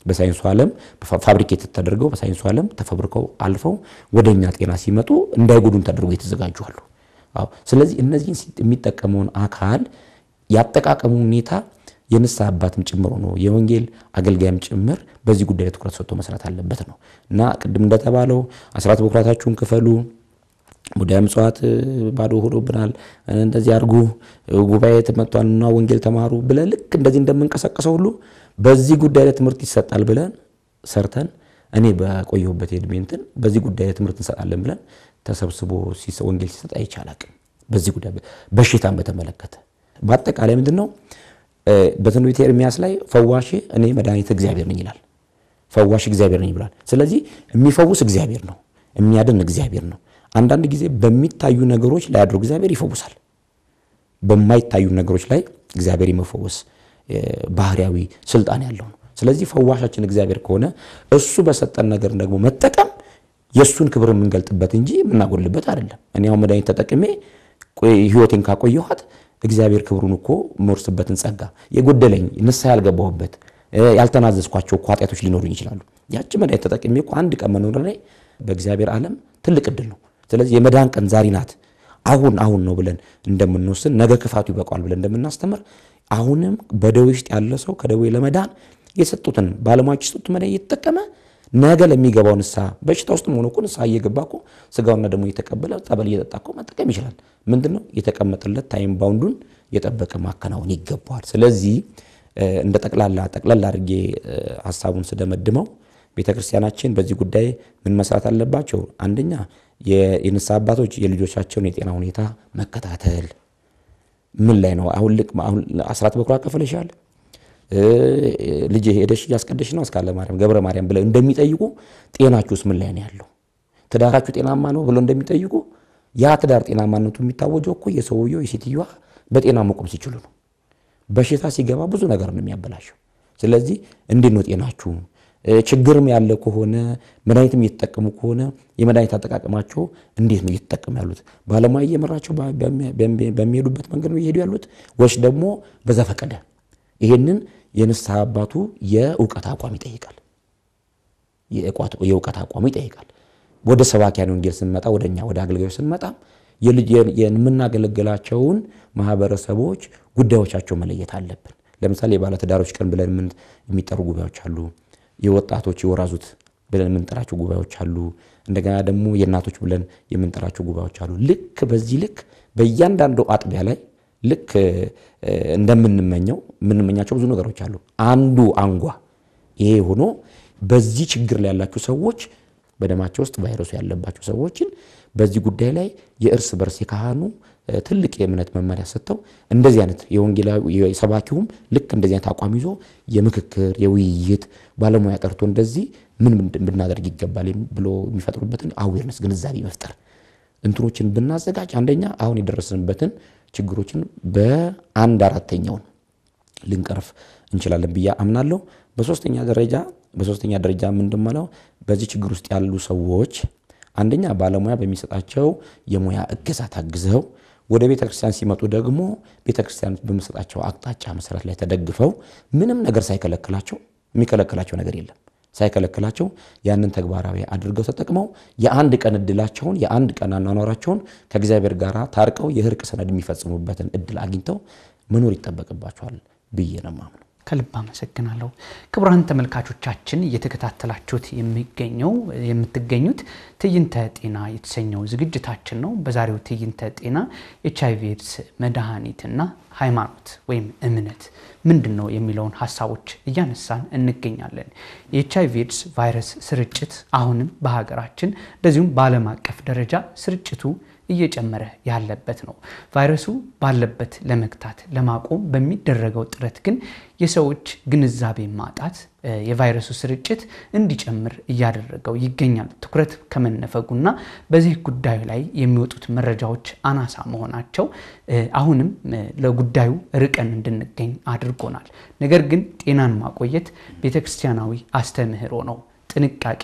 በሳይንሱ ዓለም ፋብሪኬት ተደርገው በሳይንሱ ዓለም ተፈብርከው አልፈው ወደ እኛ ጤና ሲመጡ እንዳይጎዱን ተደርጎ የተዘጋጁ አሉ። አዎ። ስለዚህ እነዚህን የሚጠቀመውን አካል ያጠቃቀሙ ሁኔታ የንስሐ አባትም ጭምር ሆኖ የወንጌል አገልጋይም ጭምር በዚህ ጉዳይ ላይ ትኩረት ሰጥቶ መስራት አለበት ነው እና ቅድም እንደተባለው አስራት በኩራታችሁን ክፈሉ ሙዳየ ምጽዋት ባዶ ሆኖብናል፣ እንደዚህ አድርጉ፣ ጉባኤ ተመቷልና ወንጌል ተማሩ ብለን ልክ እንደዚህ እንደምንቀሰቀሰው ሁሉ በዚህ ጉዳይ ላይ ትምህርት ይሰጣል ብለን ሰርተን እኔ በቆየሁበት የዕድሜ እንትን በዚህ ጉዳይ ላይ ትምህርት እንሰጣለን ብለን ተሰብስቦ ወንጌል ሲሰጥ አይቼ አላቅም። በዚህ ጉዳይ በሽታን በተመለከተ በአጠቃላይ ምንድን ነው በትንቢተ ኤርምያስ ላይ ፈዋሽ እኔ መድኃኒት እግዚአብሔር ነኝ ይላል። ፈዋሽ እግዚአብሔር ነኝ ብሏል። ስለዚህ የሚፈውስ እግዚአብሔር ነው፣ የሚያድን እግዚአብሔር ነው። አንዳንድ ጊዜ በሚታዩ ነገሮች ላይ አድሮ እግዚአብሔር ይፈውሳል። በማይታዩ ነገሮች ላይ እግዚአብሔር የመፈወስ ባህሪያዊ ስልጣን ያለው ነው። ስለዚህ ፈዋሻችን እግዚአብሔር ከሆነ እሱ በሰጠን ነገር ደግሞ መጠቀም የእሱን ክብር የምንገልጥበት እንጂ የምናጎልበት አይደለም። እኔ አሁን መድኃኒት ተጠቅሜ ህይወቴን ካቆየኋት እግዚአብሔር ክብሩን እኮ የምወርስበትን ጸጋ የጎደለኝ ንስሐ ያልገባሁበት ያልተናዘዝኳቸው እኮ ኃጢአቶች ሊኖሩኝ ይችላሉ። ያቺ መድኃኒት ተጠቅሜ እኮ አንድ ቀን መኖር ላይ በእግዚአብሔር ዓለም ትልቅ እድል ነው። ስለዚህ የመዳን ቀን ዛሬ ናት፣ አሁን አሁን ነው ብለን እንደምንወስን ነገ ክፋቱ ይበቃዋል ብለን እንደምናስተምር አሁንም በደዌ ውስጥ ያለ ሰው ከደዌ ለመዳን የሰጡትን ባለሙያዎች የሰጡት መድኃኒት እየተጠቀመ ነገ ለሚገባው ንስሐ በሽታ ውስጥ መሆኑ እኮ ንስሐ እየገባ እኮ ስጋውና ደግሞ እየተቀበለ ጠበል እየጠጣ እኮ መጠቀም ይችላል። ምንድን ነው የተቀመጠለት ታይም ባውንዱን የጠበቀ ማከናወን ይገባዋል። ስለዚህ እንደ ጠቅላላ ጠቅላላ አድርጌ ሀሳቡን ስደመድመው ቤተ ክርስቲያናችን በዚህ ጉዳይ ምን መስራት አለባቸው? አንደኛ የንስሐ አባቶች የልጆቻቸውን የጤና ሁኔታ መከታተል ምን ላይ ነው? አሁን ልክ አሁን አስራት በኩራት ከፍለሻል ልጅ ሄደሽ እያስቀደሽ ነው እስካለ ማርያም ገብረ ማርያም ብለው እንደሚጠይቁ ጤናችሁስ ምን ላይ ነው ያለው? ትዳራችሁ ጤናማ ነው ብለው እንደሚጠይቁ ያ ትዳር ጤናማነቱ የሚታወጀው እኮ የሰውየው የሴትዮዋ በጤና መቆም ሲችሉ ነው። በሽታ ሲገባ ብዙ ነገር ነው የሚያበላሸው። ስለዚህ እንዴት ነው ጤናችሁ? ችግርም ያለ ከሆነ መድኃኒትም እየተጠቀሙ ከሆነ የመድኃኒት አጠቃቀማቸው እንዴት ነው እየተጠቀሙ ያሉት? ባለሙያ እየመራቸው በሚሄዱበት መንገድ ነው እየሄዱ ያሉት ወይስ ደግሞ በዘፈቀደ? ይሄንን የንስሐ አባቱ የእውቀት አቋም ይጠይቃል። የእውቀት አቋሙ ይጠይቃል። ወደ ሰባኪያን ወንጌል ስንመጣ ወደ እኛ ወደ አገልጋዮች ስንመጣ የምናገለግላቸውን ማህበረሰቦች ጉዳዮቻቸው መለየት አለብን። ለምሳሌ የባለትዳሮች ቀን ብለን የሚጠሩ ጉባኤዎች አሉ። የወጣቶች የወራዙት ብለን የምንጠራቸው ጉባኤዎች አሉ። እንደገና ደግሞ የእናቶች ብለን የምንጠራቸው ጉባኤዎች አሉ። ልክ በዚህ ልክ በእያንዳንዱ አጥቢያ ላይ ልክ እንደምንመኘው የምንመኛቸው ብዙ ነገሮች አሉ። አንዱ አንጓ ይሄ ሆኖ በዚህ ችግር ላይ ያላቸው ሰዎች በደማቸው ውስጥ ቫይረሱ ያለባቸው ሰዎችን በዚህ ጉዳይ ላይ የእርስ በርስ የካህኑ ትልቅ የእምነት መመሪያ ሰጥተው እንደዚህ አይነት የወንጌላዊ ሰባኪውም ልክ እንደዚህ አይነት አቋም ይዞ የምክክር የውይይት ባለሙያ ጠርቶ እንደዚህ ምን ብናደርግ ይገባል ብሎ የሚፈጥሩበትን አዌርነስ ግንዛቤ መፍጠር እንትኖችን ብናዘጋጅ አንደኛ አሁን የደረስንበትን ችግሮችን በአንድ አራተኛውን ልንቀርፍ እንችላለን ብዬ አምናለሁ። በሶስተኛ ደረጃ በሶስተኛ ደረጃ ምንድመለው በዚህ ችግር ውስጥ ያሉ ሰዎች አንደኛ ባለሙያ በሚሰጣቸው የሙያ እገዛ ታግዘው ወደ ቤተ ክርስቲያን ሲመጡ ደግሞ ቤተ ክርስቲያን በሚሰጣቸው አቅጣጫ መሰረት ላይ ተደግፈው ምንም ነገር ሳይከለክላቸው የሚከለክላቸው ነገር የለም ሳይከለክላቸው ያንን ተግባራዊ አድርገው ተጠቅመው የአንድ ቀን እድላቸውን የአንድ ቀን አኗኗራቸውን ከእግዚአብሔር ጋር ታርቀው የእርቅ ሰነድ የሚፈጽሙበትን እድል አግኝተው መኖር ይጠበቅባቸዋል ብዬ ነው የማምነው። ከልብ አመሰግናለሁ። ክቡራን ተመልካቾቻችን እየተከታተላችሁት የሚገኘው የምትገኙት ትዕይንተ ጤና የተሰኘው ዝግጅታችን ነው። በዛሬው ትዕይንተ ጤና ኤች አይ ቪ ኤድስ መድኃኒትና ሃይማኖት ወይም እምነት ምንድን ነው የሚለውን ሀሳቦች እያነሳን እንገኛለን። የኤች አይ ቪ ኤድስ ቫይረስ ስርጭት አሁንም በሀገራችን እንደዚሁም በዓለም አቀፍ ደረጃ ስርጭቱ እየጨመረ ያለበት ነው። ቫይረሱ ባለበት ለመግታት ለማቆም በሚደረገው ጥረት ግን የሰዎች ግንዛቤ ማጣት የቫይረሱ ስርጭት እንዲጨምር እያደረገው ይገኛል። ትኩረት ከመነፈጉና በዚህ ጉዳዩ ላይ የሚወጡት መረጃዎች አናሳ መሆናቸው አሁንም ለጉዳዩ ርቀን እንድንገኝ አድርጎናል። ነገር ግን ጤናን ማቆየት ቤተክርስቲያናዊ አስተምህሮ ነው። ጥንቃቄም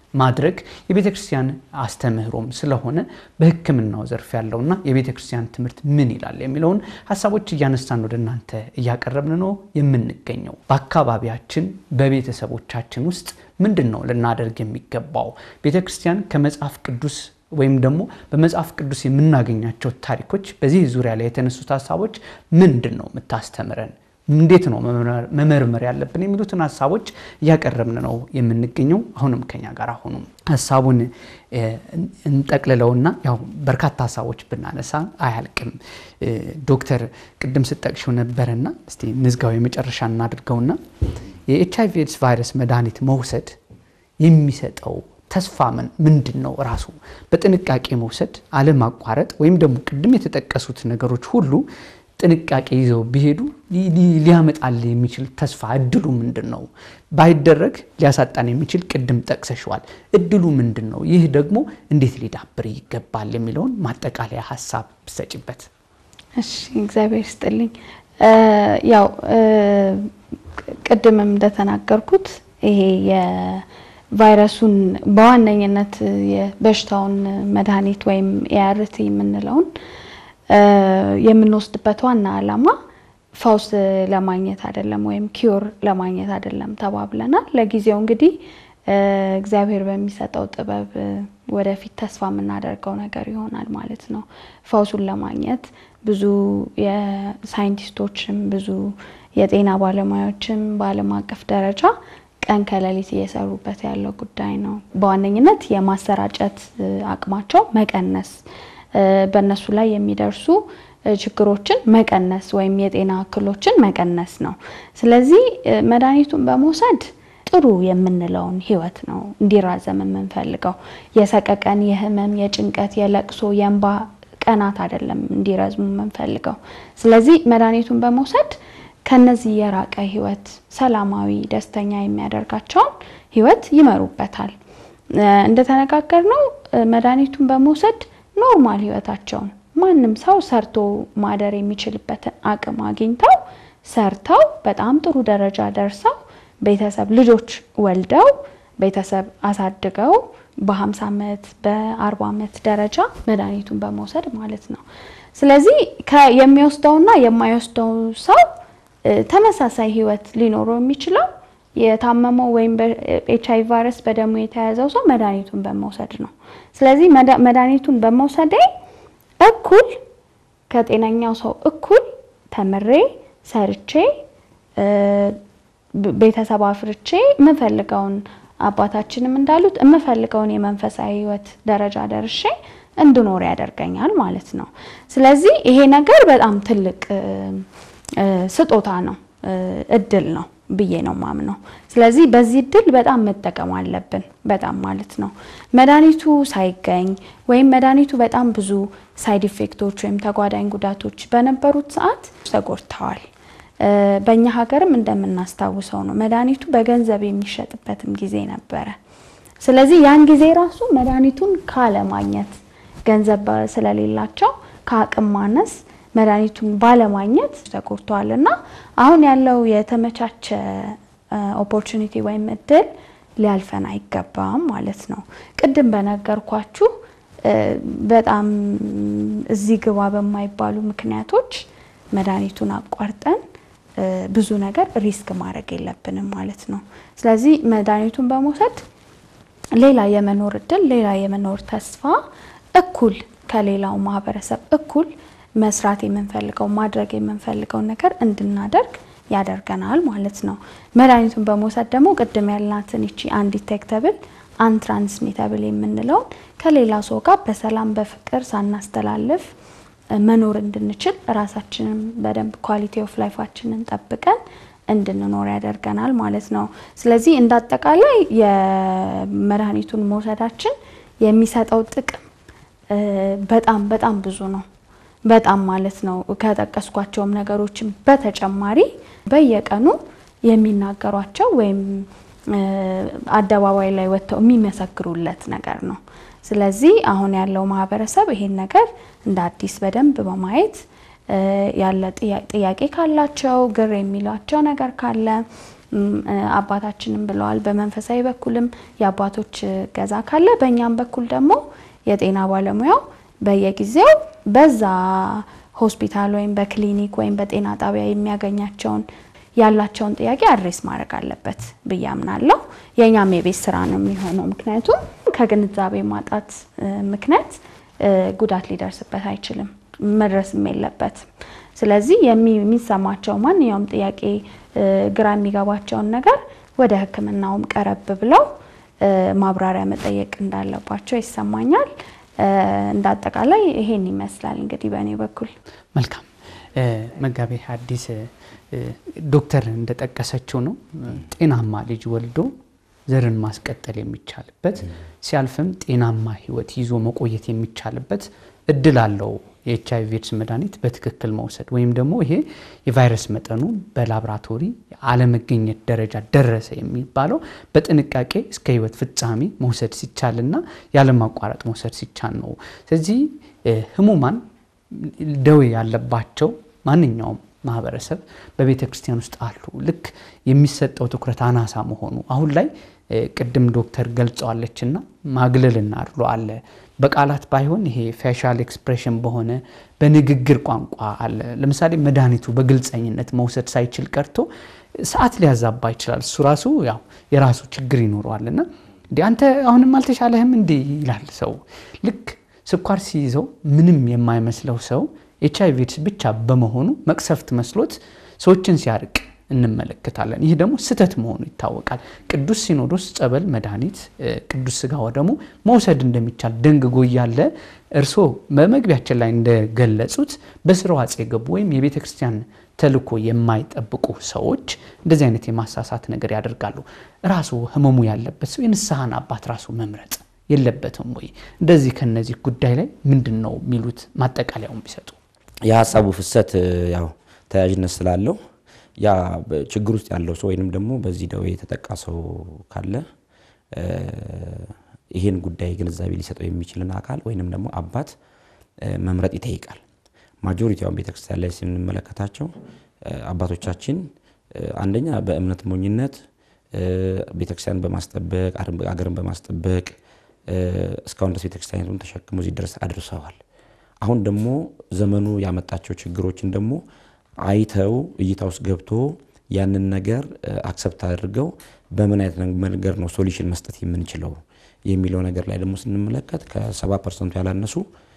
ማድረግ የቤተ ክርስቲያን አስተምህሮም ስለሆነ በሕክምናው ዘርፍ ያለውና የቤተ ክርስቲያን ትምህርት ምን ይላል የሚለውን ሀሳቦች እያነሳን ወደ እናንተ እያቀረብን ነው የምንገኘው። በአካባቢያችን በቤተሰቦቻችን ውስጥ ምንድን ነው ልናደርግ የሚገባው? ቤተ ክርስቲያን ከመጽሐፍ ቅዱስ ወይም ደግሞ በመጽሐፍ ቅዱስ የምናገኛቸው ታሪኮች በዚህ ዙሪያ ላይ የተነሱት ሀሳቦች ምንድን ነው የምታስተምረን እንዴት ነው መመርመር ያለብን የሚሉትን ሀሳቦች እያቀረብን ነው የምንገኘው። አሁንም ከኛ ጋር ሆኑ። ሀሳቡን እንጠቅልለውና ያው በርካታ ሀሳቦች ብናነሳ አያልቅም። ዶክተር ቅድም ስጠቅሽው ነበረና እስቲ ንዝጋው የመጨረሻ እናድርገውና የኤች አይቪ ኤድስ ቫይረስ መድኃኒት መውሰድ የሚሰጠው ተስፋ ምን ምንድን ነው? ራሱ በጥንቃቄ መውሰድ አለማቋረጥ፣ ወይም ደግሞ ቅድም የተጠቀሱት ነገሮች ሁሉ ጥንቃቄ ይዘው ቢሄዱ ሊያመጣል የሚችል ተስፋ እድሉ ምንድን ነው? ባይደረግ ሊያሳጣን የሚችል ቅድም ጠቅሰሸዋል። እድሉ ምንድን ነው? ይህ ደግሞ እንዴት ሊዳብር ይገባል የሚለውን ማጠቃለያ ሀሳብ ብሰጭበት። እሺ፣ እግዚአብሔር ይስጥልኝ። ያው ቅድምም እንደተናገርኩት ይሄ የቫይረሱን በዋነኝነት የበሽታውን መድኃኒት ወይም ኤአርቲ የምንለውን የምንወስድበት ዋና ዓላማ ፈውስ ለማግኘት አይደለም፣ ወይም ኪዮር ለማግኘት አይደለም ተባብለናል። ለጊዜው እንግዲህ እግዚአብሔር በሚሰጠው ጥበብ ወደፊት ተስፋ የምናደርገው ነገር ይሆናል ማለት ነው። ፈውሱን ለማግኘት ብዙ የሳይንቲስቶችም ብዙ የጤና ባለሙያዎችም በዓለም አቀፍ ደረጃ ቀን ከሌሊት እየሰሩበት ያለው ጉዳይ ነው። በዋነኝነት የማሰራጨት አቅማቸው መቀነስ በእነሱ ላይ የሚደርሱ ችግሮችን መቀነስ ወይም የጤና እክሎችን መቀነስ ነው። ስለዚህ መድኃኒቱን በመውሰድ ጥሩ የምንለውን ህይወት ነው እንዲራዘም የምንፈልገው። የሰቀቀን፣ የህመም፣ የጭንቀት፣ የለቅሶ፣ የእንባ ቀናት አይደለም እንዲረዝሙ የምንፈልገው። ስለዚህ መድኃኒቱን በመውሰድ ከነዚህ የራቀ ህይወት ሰላማዊ፣ ደስተኛ የሚያደርጋቸውን ህይወት ይመሩበታል። እንደተነጋገርነው መድኃኒቱን በመውሰድ ኖርማል ህይወታቸውን ማንም ሰው ሰርቶ ማደር የሚችልበትን አቅም አግኝተው ሰርተው በጣም ጥሩ ደረጃ ደርሰው ቤተሰብ ልጆች ወልደው ቤተሰብ አሳድገው በ50 ዓመት በ40 ዓመት ደረጃ መድኃኒቱን በመውሰድ ማለት ነው። ስለዚህ የሚወስደውና የማይወስደው ሰው ተመሳሳይ ህይወት ሊኖረው የሚችለው የታመመው ወይም በኤች አይ ቫይረስ በደሙ የተያዘው ሰው መድኃኒቱን በመውሰድ ነው። ስለዚህ መድኃኒቱን በመውሰዴ እኩል ከጤነኛው ሰው እኩል ተምሬ ሰርቼ ቤተሰብ አፍርቼ የምፈልገውን አባታችንም እንዳሉት የምፈልገውን የመንፈሳዊ ህይወት ደረጃ ደርሼ እንድኖር ያደርገኛል ማለት ነው። ስለዚህ ይሄ ነገር በጣም ትልቅ ስጦታ ነው፣ እድል ነው ብዬ ነው ማምነው። ስለዚህ በዚህ እድል በጣም መጠቀም አለብን፣ በጣም ማለት ነው። መድኃኒቱ ሳይገኝ ወይም መድኃኒቱ በጣም ብዙ ሳይድ ኢፌክቶች ወይም ተጓዳኝ ጉዳቶች በነበሩት ሰዓት ተጎድተዋል። በእኛ ሀገርም እንደምናስታውሰው ነው መድኃኒቱ በገንዘብ የሚሸጥበትም ጊዜ ነበረ። ስለዚህ ያን ጊዜ ራሱ መድኃኒቱን ካለማግኘት ገንዘብ ስለሌላቸው ከአቅም ማነስ መድኃኒቱን ባለማግኘት ተጎድተዋል እና አሁን ያለው የተመቻቸ ኦፖርቹኒቲ ወይም እድል ሊያልፈን አይገባም ማለት ነው። ቅድም በነገርኳችሁ በጣም እዚህ ግባ በማይባሉ ምክንያቶች መድኃኒቱን አቋርጠን ብዙ ነገር ሪስክ ማድረግ የለብንም ማለት ነው። ስለዚህ መድኃኒቱን በመውሰድ ሌላ የመኖር እድል ሌላ የመኖር ተስፋ እኩል ከሌላው ማህበረሰብ እኩል መስራት የምንፈልገው ማድረግ የምንፈልገውን ነገር እንድናደርግ ያደርገናል ማለት ነው። መድኃኒቱን በመውሰድ ደግሞ ቅድም ያልናትን ይቺ አንዲቴክተብል አንትራንስሚተብል የምንለውን ከሌላ ሰው ጋር በሰላም በፍቅር ሳናስተላልፍ መኖር እንድንችል ራሳችንን በደንብ ኳሊቲ ኦፍ ላይፋችንን ጠብቀን እንድንኖር ያደርገናል ማለት ነው። ስለዚህ እንዳጠቃላይ የመድኃኒቱን መውሰዳችን የሚሰጠው ጥቅም በጣም በጣም ብዙ ነው። በጣም ማለት ነው። ከጠቀስኳቸውም ነገሮችም በተጨማሪ በየቀኑ የሚናገሯቸው ወይም አደባባይ ላይ ወጥተው የሚመሰክሩለት ነገር ነው። ስለዚህ አሁን ያለው ማህበረሰብ ይሄን ነገር እንደ አዲስ በደንብ በማየት ያለ ጥያቄ ካላቸው ግር የሚሏቸው ነገር ካለ አባታችንም ብለዋል። በመንፈሳዊ በኩልም የአባቶች ገዛ ካለ በእኛም በኩል ደግሞ የጤና ባለሙያው በየጊዜው በዛ ሆስፒታል ወይም በክሊኒክ ወይም በጤና ጣቢያ የሚያገኛቸውን ያላቸውን ጥያቄ አድሬስ ማድረግ አለበት ብዬ አምናለሁ። የእኛም የቤት ስራ ነው የሚሆነው። ምክንያቱም ከግንዛቤ ማጣት ምክንያት ጉዳት ሊደርስበት አይችልም፣ መድረስም የለበትም። ስለዚህ የሚሰማቸው ማንኛውም ጥያቄ ግራ የሚገባቸውን ነገር ወደ ሕክምናውም ቀረብ ብለው ማብራሪያ መጠየቅ እንዳለባቸው ይሰማኛል። እንደ አጠቃላይ ይሄን ይመስላል እንግዲህ በእኔ በኩል። መልካም መጋቤ ሐዲስ ዶክተር እንደጠቀሰችው ነው ጤናማ ልጅ ወልዶ ዘርን ማስቀጠል የሚቻልበት ሲያልፍም ጤናማ ህይወት ይዞ መቆየት የሚቻልበት እድል አለው። የኤች አይ ቪ ኤድስ መድኃኒት በትክክል መውሰድ ወይም ደግሞ ይሄ የቫይረስ መጠኑ በላብራቶሪ አለመገኘት ደረጃ ደረሰ የሚባለው በጥንቃቄ እስከ ህይወት ፍጻሜ መውሰድ ሲቻልና ያለማቋረጥ መውሰድ ሲቻል ነው። ስለዚህ ህሙማን ደዌ ያለባቸው ማንኛውም ማህበረሰብ በቤተ ክርስቲያን ውስጥ አሉ። ልክ የሚሰጠው ትኩረት አናሳ መሆኑ አሁን ላይ ቅድም ዶክተር ገልጸዋለችና ማግለልና አድሎ አለ። በቃላት ባይሆን ይሄ ፌሻል ኤክስፕሬሽን በሆነ በንግግር ቋንቋ አለ። ለምሳሌ መድኃኒቱ በግልጸኝነት መውሰድ ሳይችል ቀርቶ ሰዓት ሊያዛባ ይችላል። እሱ ራሱ ያው የራሱ ችግር ይኖረዋልና እንዲህ አንተ አሁንም አልተሻለህም እንዲህ ይላል ሰው። ልክ ስኳር ሲይዘው ምንም የማይመስለው ሰው ኤች አይ ቪ ኤድስ ብቻ በመሆኑ መቅሰፍት መስሎት ሰዎችን ሲያርቅ እንመለከታለን። ይህ ደግሞ ስህተት መሆኑ ይታወቃል። ቅዱስ ሲኖዶስ ጸበል፣ መድኃኒት፣ ቅዱስ ስጋ ወደሙ መውሰድ እንደሚቻል ደንግጎ እያለ እርስዎ በመግቢያችን ላይ እንደገለጹት በስራው አጽ የገቡ ወይም የቤተ ክርስቲያን ተልእኮ የማይጠብቁ ሰዎች እንደዚህ አይነት የማሳሳት ነገር ያደርጋሉ። ራሱ ህመሙ ያለበት ሰው የንስሐን አባት ራሱ መምረጥ የለበትም ወይ? እንደዚህ ከነዚህ ጉዳይ ላይ ምንድን ነው የሚሉት? ማጠቃለያውን ቢሰጡ። የሀሳቡ ፍሰት ያው ተያያዥነት ስላለው ያ ችግር ውስጥ ያለው ሰው ወይንም ደግሞ በዚህ ደዌ የተጠቃ ሰው ካለ ይህን ጉዳይ ግንዛቤ ሊሰጠው የሚችልን አካል ወይንም ደግሞ አባት መምረጥ ይጠይቃል። ማጆሪቲውን ቤተክርስቲያን ላይ ስንመለከታቸው አባቶቻችን አንደኛ በእምነት ሞኝነት ቤተክርስቲያን በማስጠበቅ አገርን በማስጠበቅ እስካሁን ድረስ ቤተክርስቲያኒቱን ተሸክሞ እዚህ ድረስ አድርሰዋል። አሁን ደግሞ ዘመኑ ያመጣቸው ችግሮችን ደግሞ አይተው እይታ ውስጥ ገብቶ ያንን ነገር አክሰፕት አድርገው በምን አይነት መንገድ ነው ሶሉሽን መስጠት የምንችለው የሚለው ነገር ላይ ደግሞ ስንመለከት ከሰባ ፐርሰንቱ ያላነሱ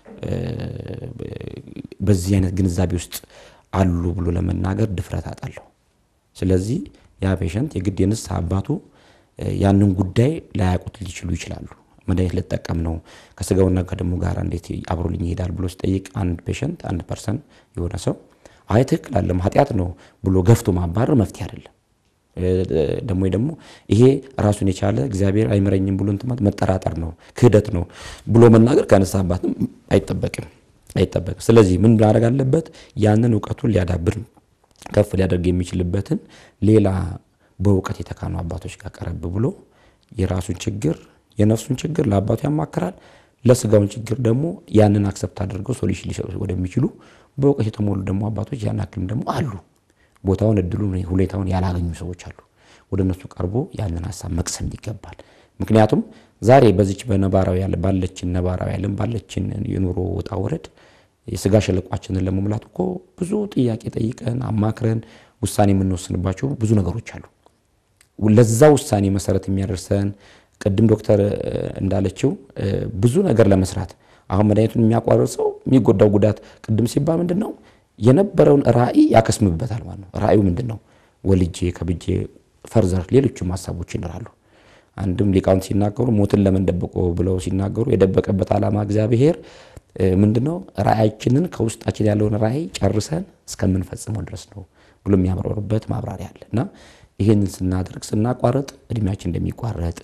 በዚህ አይነት ግንዛቤ ውስጥ አሉ ብሎ ለመናገር ድፍረት አጣለሁ። ስለዚህ ያ ፔሸንት የግድ የንስሐ አባቱ ያንን ጉዳይ ላያውቁት ሊችሉ ይችላሉ። መድኃኒት ልጠቀም ነው ከስጋውና ከደሙ ጋር እንዴት አብሮልኝ ይሄዳል ብሎ ሲጠይቅ አንድ ፔሸንት አንድ ፐርሰን የሆነ ሰው አይ ትክክል አለም ኃጢአት ነው ብሎ ገፍቶ ማባረር መፍትሄ አይደለም። ደግሞ ደግሞ ይሄ ራሱን የቻለ እግዚአብሔር አይምረኝም ብሎ እንትማት መጠራጠር ነው ክህደት ነው ብሎ መናገር ከንስሐ አባትም አይጠበቅም አይጠበቅም። ስለዚህ ምን ማድረግ አለበት? ያንን እውቀቱን ሊያዳብር ከፍ ሊያደርግ የሚችልበትን ሌላ በእውቀት የተካኑ አባቶች ጋር ቀረብ ብሎ የራሱን ችግር የነፍሱን ችግር ለአባቱ ያማክራል። ለስጋውን ችግር ደግሞ ያንን አክሰፕት አድርገው ሶሉሽን ሊሰጡ ወደሚችሉ በእውቀት የተሞሉ ደግሞ አባቶች ያን ያክልም ደግሞ አሉ። ቦታውን፣ እድሉን፣ ሁኔታውን ያላገኙ ሰዎች አሉ። ወደ እነሱ ቀርቦ ያንን ሀሳብ መቅሰም ይገባል። ምክንያቱም ዛሬ በዚች በነባራዊ ያለ ባለችን ነባራዊ ዓለም ባለችን የኑሮ ውጣ ወረድ የስጋ ሸለቋችንን ለመሙላት እኮ ብዙ ጥያቄ ጠይቀን አማክረን ውሳኔ የምንወስንባቸው ብዙ ነገሮች አሉ። ለዛ ውሳኔ መሰረት የሚያደርሰን ቅድም ዶክተር እንዳለችው ብዙ ነገር ለመስራት አሁን መድኃኒቱን የሚያቋርጥ ሰው የሚጎዳው ጉዳት ቅድም ሲባል ምንድን ነው የነበረውን ራዕይ ያከስምበታል ማለት ነው። ራዕዩ ምንድን ነው? ወልጄ ከብጄ ፈርዘር ሌሎችም ሀሳቦች ይኖራሉ። አንድም ሊቃውንት ሲናገሩ ሞትን ለምን ደበቆ ብለው ሲናገሩ የደበቀበት ዓላማ እግዚአብሔር ምንድን ነው ራዕያችንን ከውስጣችን ያለውን ራዕይ ጨርሰን እስከምንፈጽመው ድረስ ነው ብሎ የሚያብራሩበት ማብራሪያ አለ እና ይህንን ስናደርግ ስናቋረጥ እድሜያችን እንደሚቋረጥ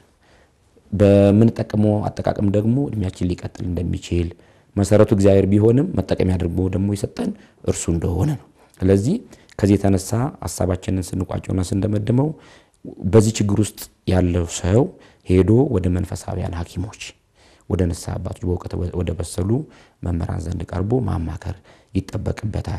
በምንጠቀመው አጠቃቀም ደግሞ እድሜያችን ሊቀጥል እንደሚችል መሰረቱ እግዚአብሔር ቢሆንም መጠቀሚያ አድርጎ ደግሞ የሰጠን እርሱ እንደሆነ ነው። ስለዚህ ከዚህ የተነሳ ሀሳባችንን ስንቋጨውና ስንደመድመው በዚህ ችግር ውስጥ ያለው ሰው ሄዶ ወደ መንፈሳዊያን ሐኪሞች ወደ ንስሐ አባቶች በእውቀት ወደ በሰሉ መምህራን ዘንድ ቀርቦ ማማከር ይጠበቅበታል።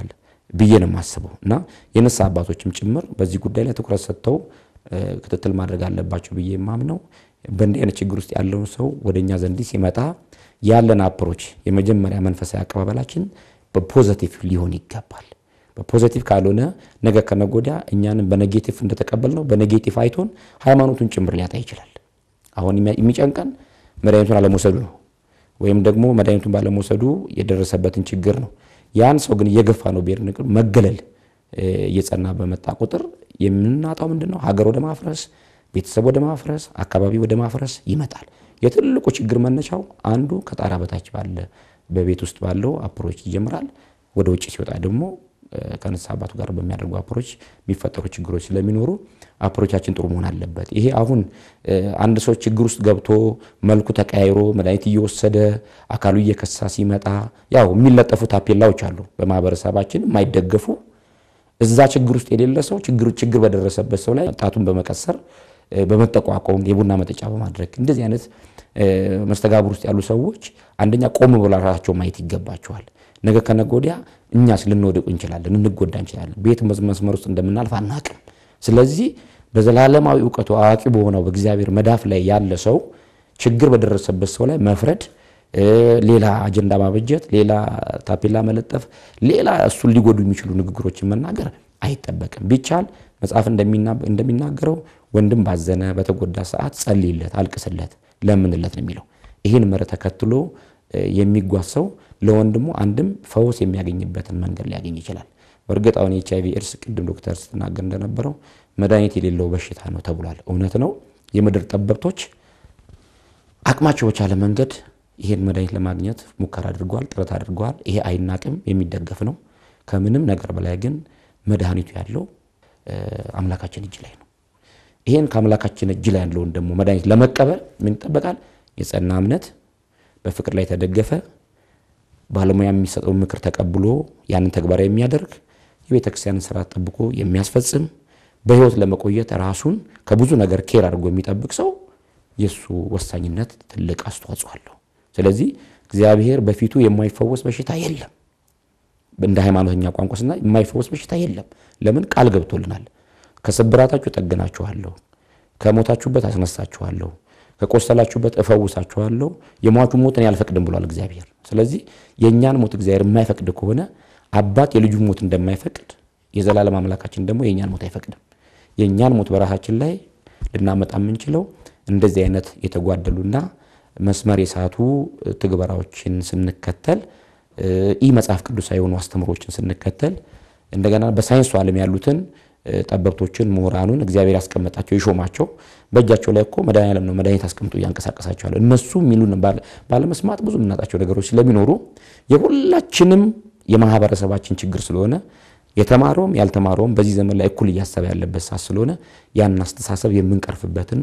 ብዬ ነው የማስበው እና የንስሐ አባቶችም ጭምር በዚህ ጉዳይ ላይ ትኩረት ሰጥተው ክትትል ማድረግ አለባቸው ብዬ የማምነው በእንዲህ አይነት ችግር ውስጥ ያለውን ሰው ወደ እኛ ዘንድ ሲመጣ ያለን አፕሮች የመጀመሪያ መንፈሳዊ አቀባበላችን በፖዘቲቭ ሊሆን ይገባል። በፖዘቲቭ ካልሆነ ነገ ከነገ ወዲያ እኛንም በኔጌቲቭ እንደተቀበል ነው በኔጌቲቭ አይቶን ሃይማኖቱን ጭምር ሊያጣ ይችላል። አሁን የሚጨንቀን መድኃኒቱን አለመውሰዱ ነው፣ ወይም ደግሞ መድኃኒቱን ባለመውሰዱ የደረሰበትን ችግር ነው። ያን ሰው ግን እየገፋ ነው ብሄር መገለል እየጸና በመጣ ቁጥር የምናጣው ምንድን ነው? ሀገር ወደ ማፍረስ፣ ቤተሰብ ወደ ማፍረስ፣ አካባቢ ወደ ማፍረስ ይመጣል። የትልቁ ችግር መነሻው አንዱ ከጣራ በታች ባለ በቤት ውስጥ ባለው አፕሮች ይጀምራል። ወደ ውጭ ሲወጣ ደግሞ ከንስሐ አባቱ ጋር በሚያደርጉ አፕሮች የሚፈጠሩ ችግሮች ስለሚኖሩ አፕሮቻችን ጥሩ መሆን አለበት። ይሄ አሁን አንድ ሰው ችግር ውስጥ ገብቶ መልኩ ተቀያይሮ መድኃኒት እየወሰደ አካሉ እየከሳ ሲመጣ ያው የሚለጠፉ ታፔላዎች አሉ በማህበረሰባችን የማይደገፉ እዛ ችግር ውስጥ የሌለ ሰው ችግር ችግር በደረሰበት ሰው ላይ ጣቱን በመቀሰር በመጠቋቆም የቡና መጠጫ በማድረግ እንደዚህ አይነት መስተጋብር ውስጥ ያሉ ሰዎች አንደኛ ቆም ብሎ ራሳቸው ማየት ይገባቸዋል። ነገ ከነገ ወዲያ እኛስ ልንወድቅ እንችላለን፣ እንጎዳ እንችላለን። ቤት መስመር ውስጥ እንደምናልፍ አናቅም። ስለዚህ በዘላለማዊ እውቀቱ አዋቂ በሆነው በእግዚአብሔር መዳፍ ላይ ያለ ሰው ችግር በደረሰበት ሰው ላይ መፍረድ፣ ሌላ አጀንዳ ማበጀት፣ ሌላ ታፔላ መለጠፍ፣ ሌላ እሱን ሊጎዱ የሚችሉ ንግግሮችን መናገር አይጠበቅም። ቢቻል መጽሐፍ እንደሚናገረው ወንድም ባዘነ በተጎዳ ሰዓት ጸልይለት፣ አልቅስለት፣ ለምንለት ነው የሚለው። ይህን መርህ ተከትሎ የሚጓዝ ሰው ለወንድሙ አንድም ፈውስ የሚያገኝበትን መንገድ ሊያገኝ ይችላል። በእርግጥ አሁን የኤች አይቪ ኤድስ ቅድም ዶክተር ስትናገር እንደነበረው መድኃኒት የሌለው በሽታ ነው ተብሏል። እውነት ነው። የምድር ጠበብቶች አቅማቸው በቻለ መንገድ ይሄን መድኃኒት ለማግኘት ሙከራ አድርገዋል፣ ጥረት አድርገዋል። ይሄ አይናቅም፣ የሚደገፍ ነው። ከምንም ነገር በላይ ግን መድኃኒቱ ያለው አምላካችን እጅ ላይ ነው። ይሄን ከአምላካችን እጅ ላይ ያለውን ደግሞ መድኃኒት ለመቀበል ምን ይጠበቃል? የጸና እምነት፣ በፍቅር ላይ የተደገፈ ባለሙያ የሚሰጠውን ምክር ተቀብሎ ያንን ተግባራዊ የሚያደርግ የቤተ ክርስቲያንን ስርዓት ጠብቆ የሚያስፈጽም በህይወት ለመቆየት ራሱን ከብዙ ነገር ኬር አድርጎ የሚጠብቅ ሰው የእሱ ወሳኝነት ትልቅ አስተዋጽኦ አለው። ስለዚህ እግዚአብሔር በፊቱ የማይፈወስ በሽታ የለም። እንደ ሃይማኖተኛ ቋንቋ ስና የማይፈወስ በሽታ የለም። ለምን ቃል ገብቶልናል። ከስብራታችሁ ጠግናችኋለሁ፣ ከሞታችሁበት አስነሳችኋለሁ፣ ከቆሰላችሁበት እፈውሳችኋለሁ፣ የሟቹ ሞትን ያልፈቅድም ብሏል እግዚአብሔር። ስለዚህ የእኛን ሞት እግዚአብሔር የማይፈቅድ ከሆነ አባት የልጁን ሞት እንደማይፈቅድ የዘላለም አምላካችን ደግሞ የእኛን ሞት አይፈቅድም። የእኛን ሞት በራሳችን ላይ ልናመጣ የምንችለው እንደዚህ አይነት የተጓደሉና መስመር የሳቱ ትግበራዎችን ስንከተል ይህ መጽሐፍ ቅዱሳዊ የሆኑ አስተምሮችን ስንከተል እንደገና በሳይንሱ ዓለም ያሉትን ጠበብቶችን ምሁራኑን እግዚአብሔር ያስቀመጣቸው የሾማቸው በእጃቸው ላይ እኮ መድኃኒዓለም ነው መድኃኒት አስቀምጦ እያንቀሳቀሳቸዋል። እነሱ የሚሉን ባለመስማት ብዙ የምናጣቸው ነገሮች ስለሚኖሩ የሁላችንም የማህበረሰባችን ችግር ስለሆነ የተማረውም ያልተማረውም በዚህ ዘመን ላይ እኩል እያሰበ ያለበት ሰዓት ስለሆነ ያንን አስተሳሰብ የምንቀርፍበትን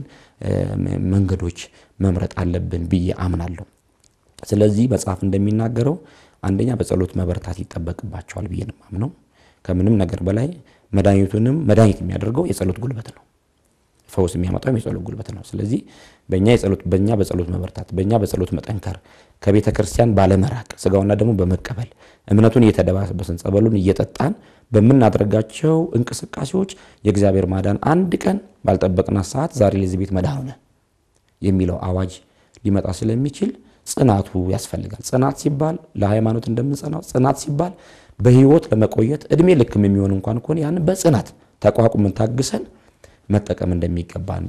መንገዶች መምረጥ አለብን ብዬ አምናለሁ። ስለዚህ መጽሐፍ እንደሚናገረው አንደኛ በጸሎት መበርታት ይጠበቅባቸዋል ብዬ ነው የማምነው። ከምንም ነገር በላይ መድኃኒቱንም መድኃኒት የሚያደርገው የጸሎት ጉልበት ነው። ፈውስ የሚያመጣው የጸሎት ጉልበት ነው። ስለዚህ በእኛ የጸሎት በእኛ በጸሎት መበርታት በእኛ በጸሎት መጠንከር ከቤተ ክርስቲያን ባለመራቅ ስጋውና ደግሞ በመቀበል እምነቱን እየተደባበስን ጸበሉን እየጠጣን በምናደርጋቸው እንቅስቃሴዎች የእግዚአብሔር ማዳን አንድ ቀን ባልጠበቅናት ሰዓት ዛሬ ለዚህ ቤት መዳን ሆነ የሚለው አዋጅ ሊመጣ ስለሚችል ጽናቱ ያስፈልጋል። ጽናት ሲባል ለሃይማኖት እንደምንጸናው ጽናት ሲባል በህይወት ለመቆየት እድሜ ልክም የሚሆን እንኳን ከሆነ ያንን በጽናት ተቋቁመን ታግሰን መጠቀም እንደሚገባን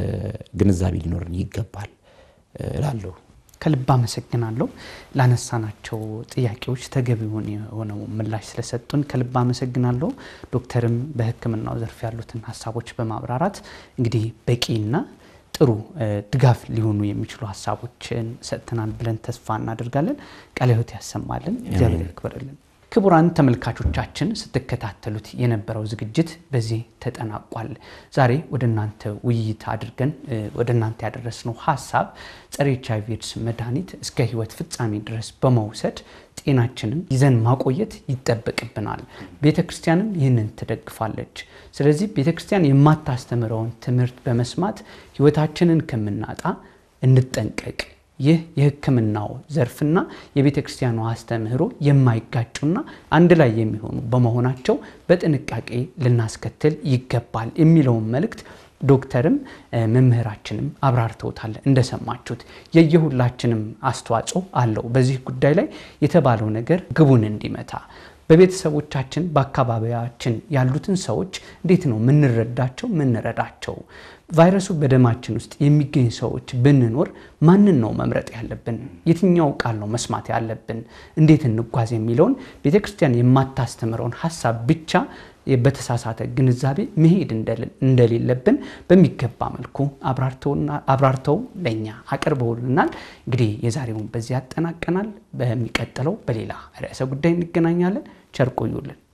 ግንዛቤ ሊኖርን ይገባል እላለሁ። ከልብ አመሰግናለሁ። ላነሳናቸው ጥያቄዎች ተገቢውን የሆነው ምላሽ ስለሰጡን ከልብ አመሰግናለሁ። ዶክተርም በሕክምናው ዘርፍ ያሉትን ሀሳቦች በማብራራት እንግዲህ በቂና ጥሩ ድጋፍ ሊሆኑ የሚችሉ ሀሳቦችን ሰጥተናል ብለን ተስፋ እናደርጋለን። ቃለ ሕይወት ያሰማልን፣ እግዚአብሔር ያክብርልን። ክቡራን ተመልካቾቻችን ስትከታተሉት የነበረው ዝግጅት በዚህ ተጠናቋል። ዛሬ ወደ እናንተ ውይይት አድርገን ወደ እናንተ ያደረስነው ሀሳብ ጸረ ኤች አይ ቪ ኤድስ መድኃኒት እስከ ህይወት ፍጻሜ ድረስ በመውሰድ ጤናችንን ይዘን ማቆየት ይጠበቅብናል። ቤተ ክርስቲያንም ይህንን ትደግፋለች። ስለዚህ ቤተ ክርስቲያን የማታስተምረውን ትምህርት በመስማት ህይወታችንን ከምናጣ እንጠንቀቅ ይህ የሕክምናው ዘርፍና የቤተ ክርስቲያኗ አስተምህሮ የማይጋጩና አንድ ላይ የሚሆኑ በመሆናቸው በጥንቃቄ ልናስከትል ይገባል የሚለውን መልእክት ዶክተርም መምህራችንም አብራርተውታል። እንደሰማችሁት የየሁላችንም አስተዋጽኦ አለው። በዚህ ጉዳይ ላይ የተባለው ነገር ግቡን እንዲመታ በቤተሰቦቻችን በአካባቢያችን ያሉትን ሰዎች እንዴት ነው ምንረዳቸው ምንረዳቸው? ቫይረሱ በደማችን ውስጥ የሚገኝ ሰዎች ብንኖር ማንን ነው መምረጥ ያለብን? የትኛው ቃል ነው መስማት ያለብን? እንዴት እንጓዝ የሚለውን ቤተ ክርስቲያን የማታስተምረውን ሀሳብ ብቻ በተሳሳተ ግንዛቤ መሄድ እንደሌለብን በሚገባ መልኩ አብራርተው ለእኛ አቅርበውልናል። እንግዲህ የዛሬውን በዚህ ያጠናቀናል። በሚቀጥለው በሌላ ርዕሰ ጉዳይ እንገናኛለን። ቸር ቆዩልን።